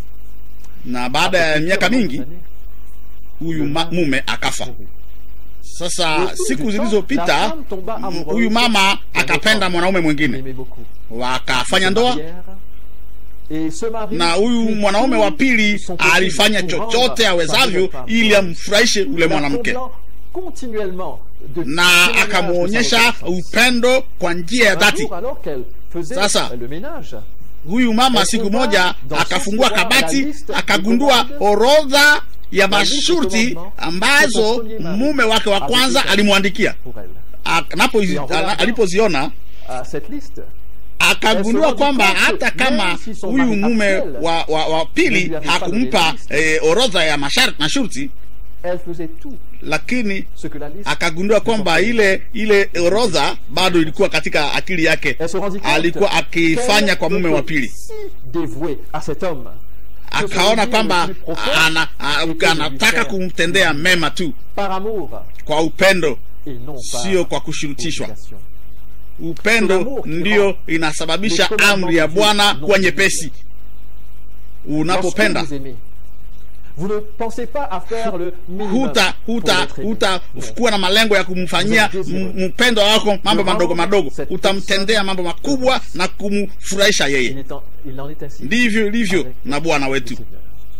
na baada ya miaka mingi
Années,
huyu ma- mume akafa
mourut.
sasa
Au fil
siku
du temps,
zilizopita
la femme tomba
m-
amoureuse
huyu mama
d'un
akapenda
autre
mwanaume
homme.
mwingine
L'aimait beaucoup.
wakafanya
Se
ndoa
marièrent, et ce mari
na huyu
fit
mwanaume
tout
wa pili
son possible
alifanya
pour rendre
chochote
sa
awezavyo
nouvelle femme
ili amfurahishe ule
la
mwanamke
comblant continuellement de
na
témoignages de sa
akamwonyesha
reconnaissance.
upendo kwa njia ya
Un
dhati
jour, alors qu'elle faisait
Sasa,
le ménage,
huyu mama
Elle
siku
trouva
moja
dans
akafungua
son tiroir
kabati
la liste
akagundua
des
orodha ya
La liste des
masharti
commandements que
ambazo
son premier mari
mume wake wa
avait
kwanza
établi
alimwandikia
pour elle.
Ak- napo-
Et en regardant-
alipoziona
À cette liste,
akagundua
Elle se
kwamba
rendit compte
hata
que
kama
même si son
huyu
mari
mume
actuel
wa, wa, wa
ne
pili
lui avait pas
hakumpa
donné la liste.
eh, orodha ya masharti na shurti
elle faisait tout
lakini
ce que la liste
akagundua kwamba ile ile orodha bado ilikuwa katika akili yake
Elle se rendit compte
alikuwa akifanya
qu'elle
kwa mume wa
était
pili
si dévouée à cet homme que son
akaona
désir
kwamba
le plus profond
ana, a-
était de lui
anataka
faire
kumtendea mema tu
par amour
kwa upendo
et non par
sio kwa kushurutishwa
obligation.
upendo
L'amour
ndio inasababisha
Les commandements
amri ya
de Dieu
bwana
non
kuwa
difficiles.
nyepesi
Lorsque
unapopenda
vous aimez, vous ne pensez pas à faire le minimum
huta
pour
huta
l'être aimé.
huta
Non.
kuwa na malengo ya kumfanyia
Vous êtes désireux.
m- mpendo wako mambo
De
madogo
rendre
madogo
cette
utamtendea mambo makubwa na kumfurahisha
Il,
yeye
est en- il en est ainsi
ndivyo ilivyo
avec
na bwana
le
wetu
Seigneur.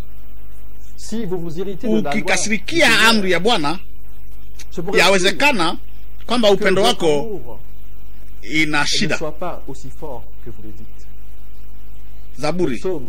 Si vous vous irritez de la loi du
ukikasirikia
Seigneur,
amri ya bwana
ce pourrait
yawezekana kwamba
que
upendo
votre
wako
amour
ina
ne
shida
soit pas aussi fort que vous le dites.
zaburi
Psaume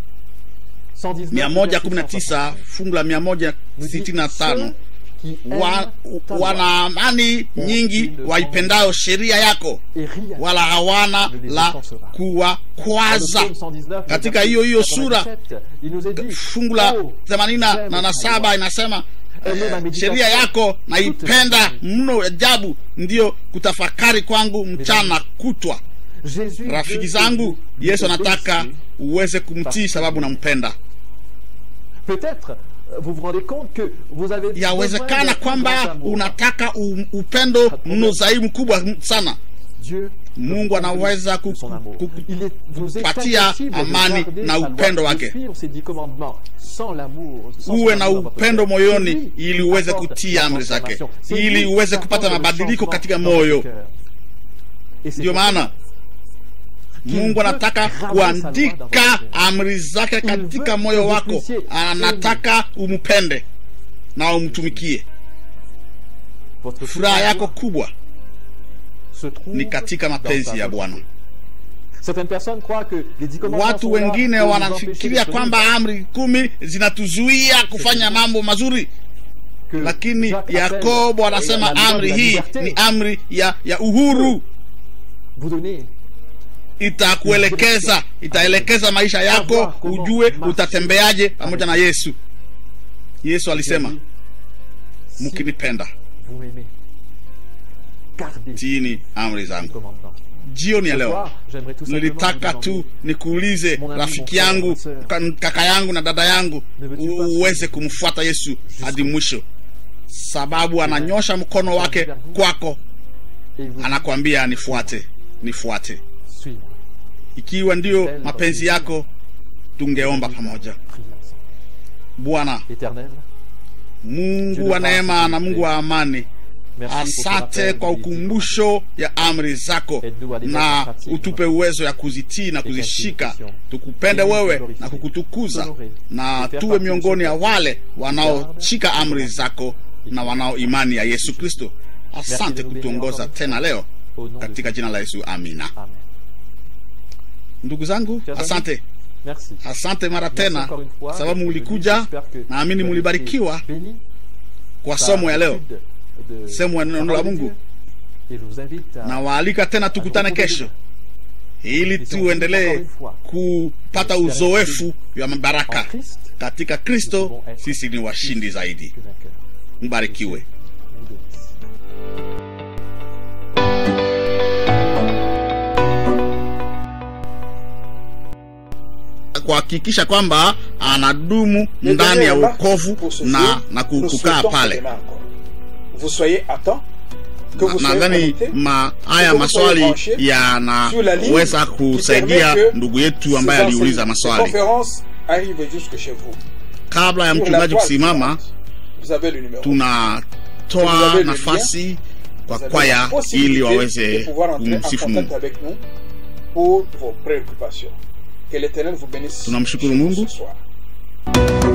119,
mia moja kumi na tisa fungu la mia moja
nous dit,
sitini na tano
ceux qui
wa,
aiment ta loi
wana amani nyingi waipendayo sheria yako
et rien.
wala hawana
Ne les
la
offensera. Dans le
kuwakwaza
psaume 119, le
Katika
verset
hiyo hiyo sura,
87, il nous est dit,
fungu la
Oh,
themanini na-
j'aime
na na
ta
saba
loi.
inasema
Elle est ma
eh,
méditation
sheria yako
toute
naipenda
la nuit.
mno ajabu ndiyo kutafakari kwangu mchana kutwa
Jésus
rafiki
veut
zangu
que vous
yesu
vous
anataka
obéissiez.
uweze kumtii sababu nampenda
Peut-être euh, vous vous rendez compte que vous avez besoin
yawezekana
d'un plus
kwamba
grand amour.
unataka u- upendo mno zaidi mkubwa m- sana
Dieu
Mungu
vous
anaweza
de son amour.
ku- ku-
Il est, vous est
kupatia
impossible de
amani
garder
na
sa loi,
upendo
de
wake.
suivre ses dix commandements sans l'amour, sans
uwe
son
na
amour dans votre
upendo
cœur.
moyoni
C'est lui
ili
qui
uweze
apporte
kutii
la
amri zake
transformation. C'est
ili
lui
uweze
qui
kupata
apporte le
mabadiliko
changement
katika
dans votre
moyo
cœur. Et c'est
ndio
pour
maana
qu'il
mungu
veut
anataka
graver sa loi dans
kuandika
votre cœur.
amri zake
veut
katika
que
moyo
vous
wako
puissiez
anataka umpende na umtumikie
Votre
furaha yako kubwa
se trouve
ni katika
dans
mapenzi
sa
ya
volonté.
bwana
Certaines personnes croient que les dix commandements
watu
sont là
wengine
pour nous empêcher
wanafikiria
d'être
kwamba
libres.
amri kumi zinatuzuia kufanya mambo mazuri
Que
lakini
Jacques appelle
yakobo anasema
la loi de
amri
la
hii
liberté.
ni amri ya, ya uhuru
vous donner
itakuelekeza itaelekeza maisha yako ujue utatembeaje pamoja na yesu yesu alisema
si
mkinipenda
vous m'aimez. Gardez
tiini amri
les
zangu
commandements.
jioni ya
Ce
leo
soir, j'aimerais tout simplement
nilitaka
vous
tu
demander,
nikuulize
Mon ami,
rafiki
mon frère,
yangu
ma sœur.
ka- kaka yangu na dada yangu
Ne veux-tu
u-
pas
uweze kumfuata yesu hadi mwisho sababu ananyosha mkono wake kwako
Et vous
anakwambia nifuate nifuate
suivre.
ikiwa ndiyo mapenzi yako tungeomba pamoja
Priez ensemble.
bwana
Éternel,
mungu wa neema na mungu wa amani
merci pour ton
asante
appel
kwa
de discipline.
ukumbusho ya amri zako na utupe uwezo ya kuzitii na kuzishika tukupende wewe na kukutukuza na tuwe miongoni ya wale wanaoshika amri zako na wanao imani ya yesu kristo asante kutuongoza tena leo
Au nom de
katika jina la yesu amina
Amen.
ndugu zangu asante
Merci.
asante mara
Merci
tena
encore une fois
sababu
d'être
mulikuja
venu. J'espère que
naamini
vous avez
mulibarikiwa
été bénis
kwa
par
somo ya leo
l'étude de
sehemu ya
la
neno la
parole de
mungu
Dieu. Et je vous invite à
na waalika tena tukutane kesho ili tuendelee kupata uzoefu wa
en
mabaraka
Christ
katika kristo sisi ni washindi zaidi
que vainqueur.
mbarikiwe
Vous bénisse.
kuhakikisha kwamba anadumu
Les
ndani ya
dernières remarques
wokovu
pour ce
na,
jour,
na ku-
nous
kukaa
souhaitons
pale
demain encore. Vous soyez à temps, que vous soyez
nadhani
connectés,
ma,
que
haya
vous soyez
maswali
branchés sur la ligne
yanaweza
qui
kusaidia
permet que
ndugu yetu ambaye
ces
aliuliza
enseignements, ces
maswali
conférences arrivent jusque chez vous.
kabla ya
Sur la
mchungaji
voie
kusimama
suivante, vous avez le numéro. Vous
tunatoa
avez le
nafasi kwa
avez la
kwaya
possibilité
ili
de
waweze
pouvoir entrer en
kumsifu
contact
mungu
avec nous pour vos préoccupations. Que l'Éternel vous bénisse
Tunamshukuru
chez vous
Mungu.
ce soir.